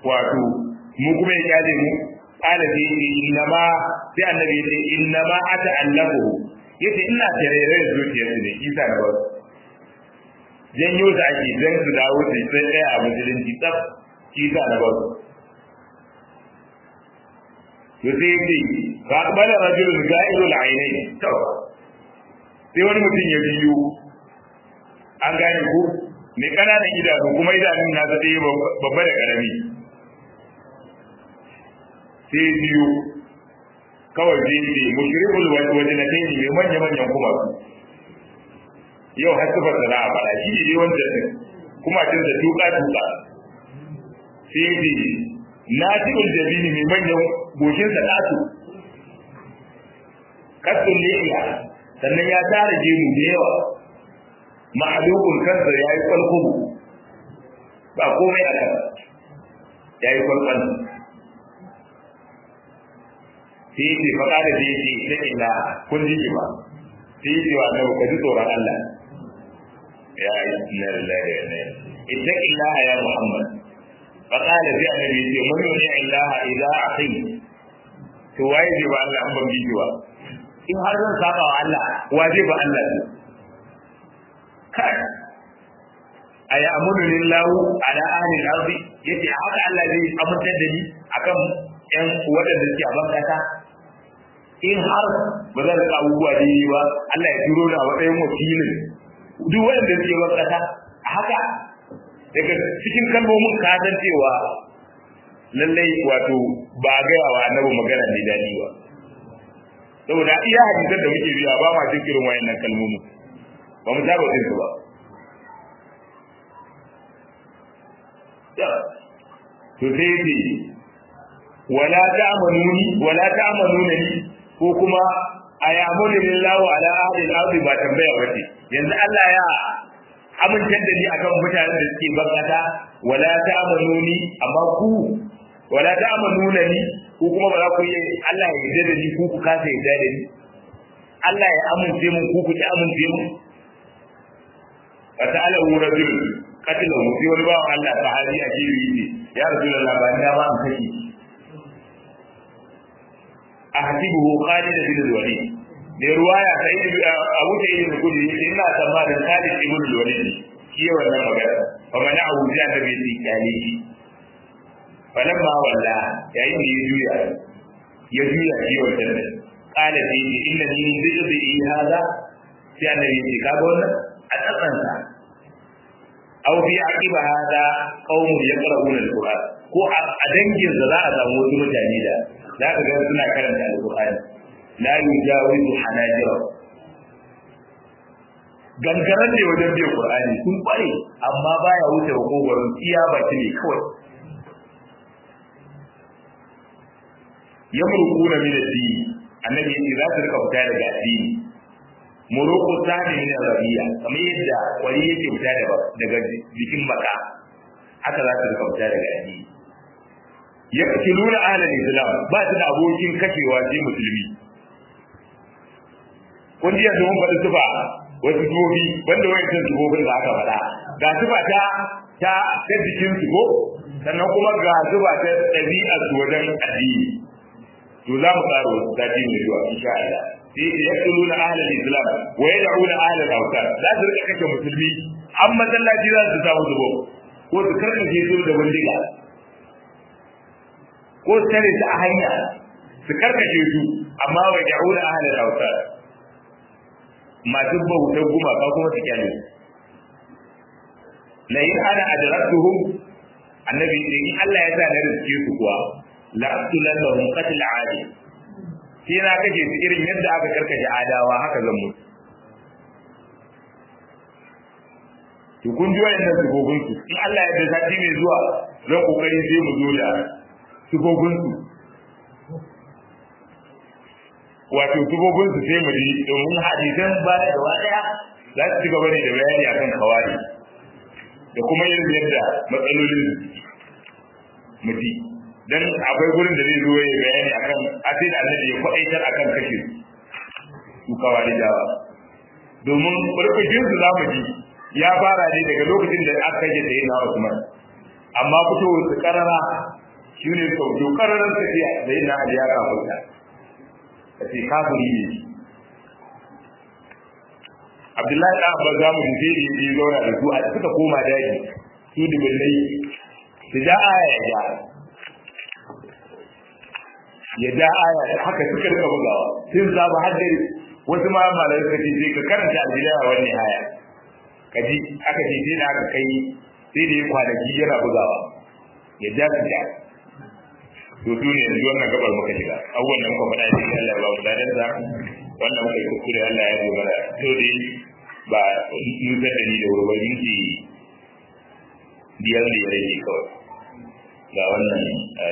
wato mu kuma ya kyale mu qala sai yace inna ma sai annabi yace inna ma ata'allafu yace ina tarere da zuciyar su ne isa da wasu janyo da ake dan su dawo su sai ɗaya a musulunci tsaf isa da wasu to sai yace fa aqbala rajulun ga'ilul aynayn to sai wani mutum ya biyo an gane ko mai ƙananan idanu kuma idanun na zaɗe babba da ƙarami sai biyu kawai zai ce mushrikul wajnatain mai manya manyan kuma yau har sifar da za a faɗa shi ne wanda kuma tun da tuka tuka sai ce nasibul jabini mai manyan goshin sa ɗatu kasul liya sannan ya tara gemu da yawa ma'alukun kansa ya yi kwalkubu ba komai a kan ya yi kwalkwal sai yake faɗa da zai ce ta ina kun ji ba sai yake wa annabi ka ji tsoron Allah ya yi inna lillahi wa inna ilaihi ittaqi Allah ya Muhammad fa qala sai annabi yace mun yuni Allah idza aqi to waye zai ba Allah an ban biji ba in har zan saba wa Allah wa zai ba Allah ne kai aya amunu lillahu ala ahli al-ardi yace haka Allah zai amintar da ni akan ƴan waɗanda suke a ban kasa in har ba zan rika abubuwa da yi ba Allah ya turo ni a matsayin wakilin duk waɗanda suke ban kasa haka daga cikin kalmomin ka san cewa lallai wato ba gaya wa annabi magana ne daɗi ba saboda iya hadisan da muke biya ba ma cikin irin wayannan kalmomin ba mu saba jin su ba to sai yace wala ta'manuni wala ta'manuna ni ko kuma ayamunu lillahi ala ahli al-ardi ba tambaya bace yanzu Allah ya amintar da ni akan mutanen da suke bakata wala ta'manuni amma ku wala ta'manuna ni ko kuma ba za ku yi Allah ya yarda da ni ku ku kasa yarda da ni Allah ya amince mun ku ku ki amince mun fa ta'ala rajul qatilahu sai wani bawan Allah sahabi a jiri ne ya rasulullah ba ni ba an kashi ahsibuhu Khalid bin al-Walid ne ruwaya sai Abu Sa'id al-Khudri yace ina tsammanin Khalid ibn al-Walid shi wannan magana fa mana Abu Jahl da bai tsiyale shi falamma walla yayin da ya juya ya juya shi wannan ne qala fi inna min dhikri hada sai annabi ya ce kaga wannan a tsakansa aw fi aqiba hada qaumun yaqra'una al-Qur'an ko a dangin za a samu wasu mutane da za ka ga suna karanta alƙur'ani la yujawizu hanajira gangaran ne wajen biyan qur'ani sun kware amma baya wuce kokorin iya baki ne kawai yamruquna min ad-din annabi yace za su rika fita daga addini muruqu sani min rabiya kamar yadda wani yake fita daga jikin baka haka za su rika fita daga addini yaqtuluna ahlal islam ba su da abokin kashewa sai musulmi kun ji yanzu mun faɗi tufa wasu tufofi banda wayancan tufofin da aka faɗa ga tufa ta ta ta jikin su ko sannan kuma ga tufa ta ɗabi'a su wajen addini to za mu ƙara wasu sati mai zuwa insha Allah sai yaqtuluna ahlal islam wa yad'una ahlal awtan za su rika kashe musulmi an masallaci za su samu zubo ko su karkace su da bindiga ko tare su a hanya su karkace su amma wa ya'una ahlal awtar masu bautar gumaka kuma su kyale la in ana adraktuhum annabi ce in Allah ya sa na riske su kuwa la aqtulannahum qatl adi sai na kace su irin yadda aka karkace adawa haka zan mutu to kun ji wayannan sifofin su in Allah ya da sati mai zuwa zan kokari sai mu zo da sifofin su wato sifofin su sai mu ji domin hadisan ba da gaba daya za su ci gaba ne da bayani akan kawari da kuma irin yadda matsalolin mu ji dan akwai gurin da zai zo ya bayani akan asai da annabi ya kwaɗaitar akan kashe su kawari dawa domin burkushin su zamu ji ya fara ne daga lokacin da aka kashe sai na Usman amma fitowar su karara shi ne sau to kararar tafiya da yin na ya kafurta ka ce kafuri ne Abdullahi ɗan Abba za mu je da yi zauna da su a suka koma daji su dubullai su ja aya ya ja ya ja aya haka suka rika bugawa sun zaba har dare wasu ma malamai suka ce ka karanta aljilaya wannan aya ka ji aka ce sai da aka kai sai da ya kwanaki yana bugawa ya ja su ja to su ne yanzu wannan gabar muka shiga abubuwan da muka faɗa cikin Allah ba mu dadan sa wannan muka yi kuskure Allah ya zo mana to dai ba nutsar da ni da wuri ba minti biyar da ya rage kawai ga wannan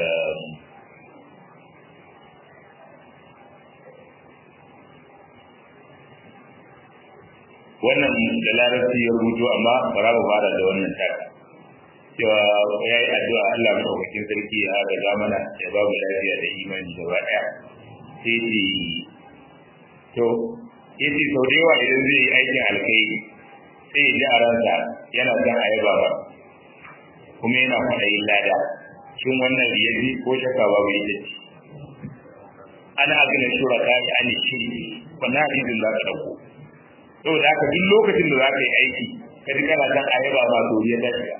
wannan da larabci ya rubuto amma bara mu fara da wannan taka cewa ya yi addu'a Allah madaukakin sarki ya ga mana ya ba mu lafiya da imani gaba ɗaya sai ce to yace sau da yawa idan zai yi aikin alkhairi sai ya ji a ransa yana son a yaba ba kuma yana kwaɗayin lada shin wannan riyaji ko shaka babu ita ce ana agina shuraka ya ani shirki wannan hadisin za ka ɗauko saboda haka duk lokacin da za ka yi aiki ka ji kana son a yaba ma to ya dace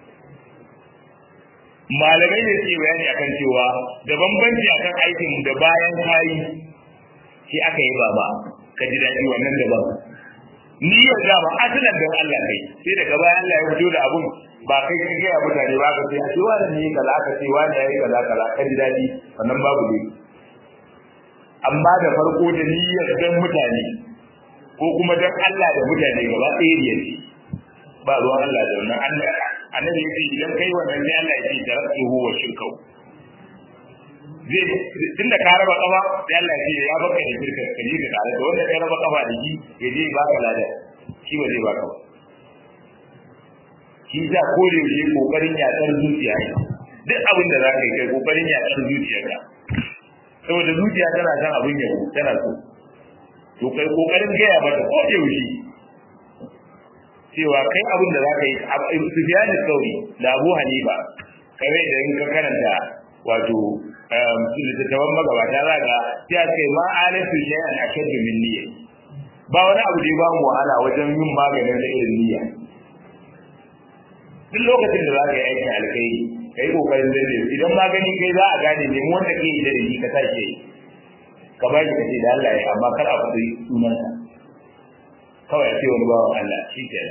malamai ne suke bayani akan cewa da bambanci akan aikin da bayan kayi shi aka yi baba ka ji daɗi wannan daban ni yau da ba asalan don Allah kai sai daga bayan Allah ya fito da abun ba kai ka gaya mutane ba ka ce a ce wani ne kaza ka ce wani ya yi kaza kaza ka ji daɗi wannan babu ne amma da farko da niyyar dan mutane ko kuma dan Allah da mutane gaba ɗaya ne ba ruwan Allah da wannan Allah annabi yace idan kai wannan sai Allah ya ce taraktuhu wa shirkau zai tunda ka raba kafa sai Allah ya ce ya baka da shirka ka ji da tare da wanda kai raba kafa da shi ya je ba ka lada shi ba zai baka ba shi za ko da yake kokarin yatsar zuciya ne duk abin da zaka yi kai kokarin yatsar zuciyarka saboda zuciya tana san abin yau tana so to kai kokarin gaya mata ko da yaushe cewa kai abin da za ka yi sufiyani sauri da abu hanifa kare da in ka karanta wato littattafan magabata za ga ya ce ma alatu shay'an ashaddu min niyya ba wani abu da ya ba mu wahala wajen yin maganin da irin niyya duk lokacin da za ka yi aikin alkhairi ka yi kokarin zai idan magani kai za a gane ne wanda ke yi da shi ka sake ka ba shi ka ce da Allah ya amma kar a faɗi sunansa kawai a ce wani bawan Allah shi ke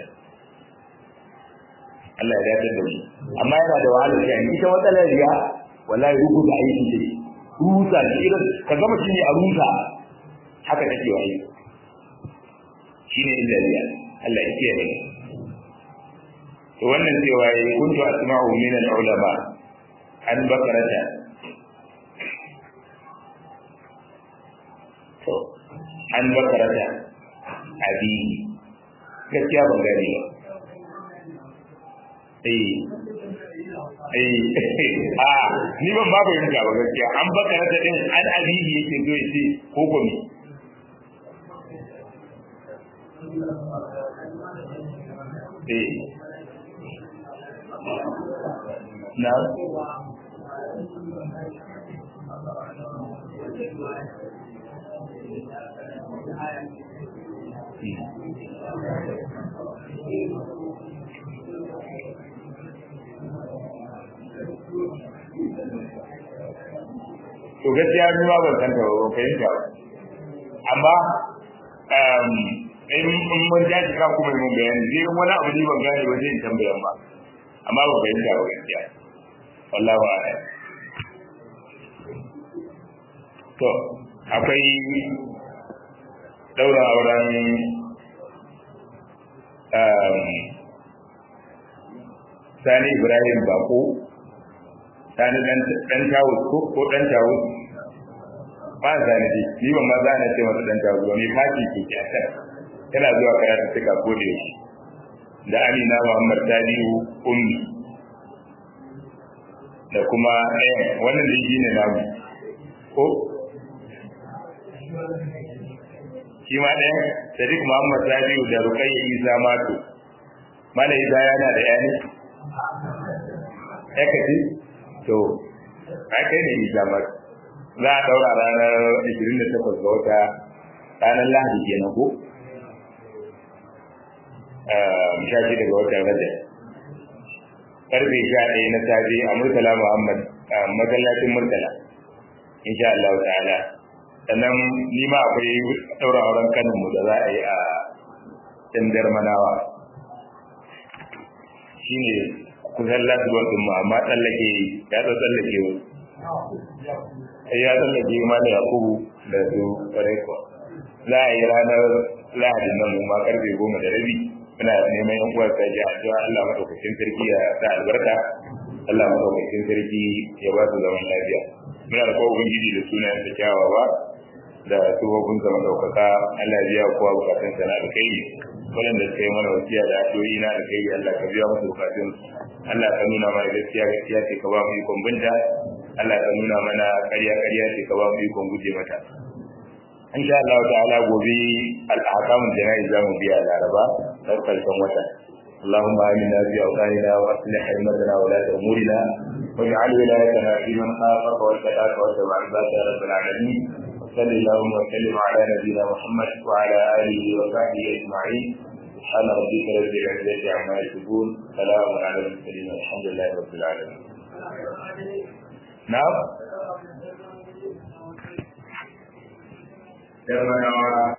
Allah ya dace da mu amma yana da wahala shi ita matsalar riya wallahi ruku da aiki ce rusa da irin ka gama shi ne a rusa haka take waye shine illa riya Allah ya kiyaye to wannan cewa yayi kuntu asma'u min al-ulama an bakarata to an bakarata abi gaskiya ban gane ba eh eh a ni ban babu yin ba gaskiya an baka rata din an abihi yake zo ya ce ko ko me eh na to gaskiya ni ma ban san ta ba ban fahimta ba amma in mun ja shi kan kuma mun bayani zai wani abu ne ban gane ba zai tambayan ba amma ban fahimta ba gaskiya wallahu a'lam to akwai daura auren sani ibrahim bako sani dan tawus ko ko dan tawus ba zani ji ni ban ma zani ce masa dan tawus ba mai faki ke ke akan yana zuwa karatu suka ko da yake da amina muhammad tadiu ummi da kuma eh wannan da shi ne namu ko shi ma ɗaya sadiq muhammad tadiu da rukayya isa mato mala isa yana da yani ya kace to ai kai ne jamar za a daura ranar 28 ga wata ranar lahadi kenan ko sha shi daga watan rajab karfe sha ɗaya na safe a murtala muhammad masallacin murtala insha Allah ta'ala sannan ni ma akwai ɗaura auren kanin mu da za a yi a tandar manawa shine kusan lasuwar ɗin mu amma tsallake ya ta tsallake wa ya tsallake ma da yakubu da su ƙwarai kuwa za a yi ranar lahadin nan ma karfe goma da rabi muna neman yan uwar ta ji addu'a Allah madaukakin sarki ya sa albarka Allah madaukakin sarki ya ba su zaman lafiya muna da kowa ubangiji da sunayen da kyawawa da tsohon sa madaukaka Allah ya biya kowa bukatun sa na alkhairi waɗanda suka yi mana wasiya da addu'o'i na alkhairi Allah ka biya musu bukatun Allah ka nuna mana gaskiya gaskiya ce ka ba mu ikon binta Allah ka nuna mana ƙarya ƙarya ce ka ba mu ikon guje mata in sha Allah ta'ala gobe al-ahkamul jana'iz za mu biya laraba har karshen wata اللهم آمنا في أوطاننا وأصلح أئمتنا ولاة أمورنا واجعل ولايتنا في من خافك واتقاك واتبع عبادك يا رب العالمين وصل اللهم وسلم على نبينا محمد وعلى آله وصحبه أجمعين سبحان ربك رب العزة عما يصفون سلام على المرسلين والحمد لله رب العالمين نعم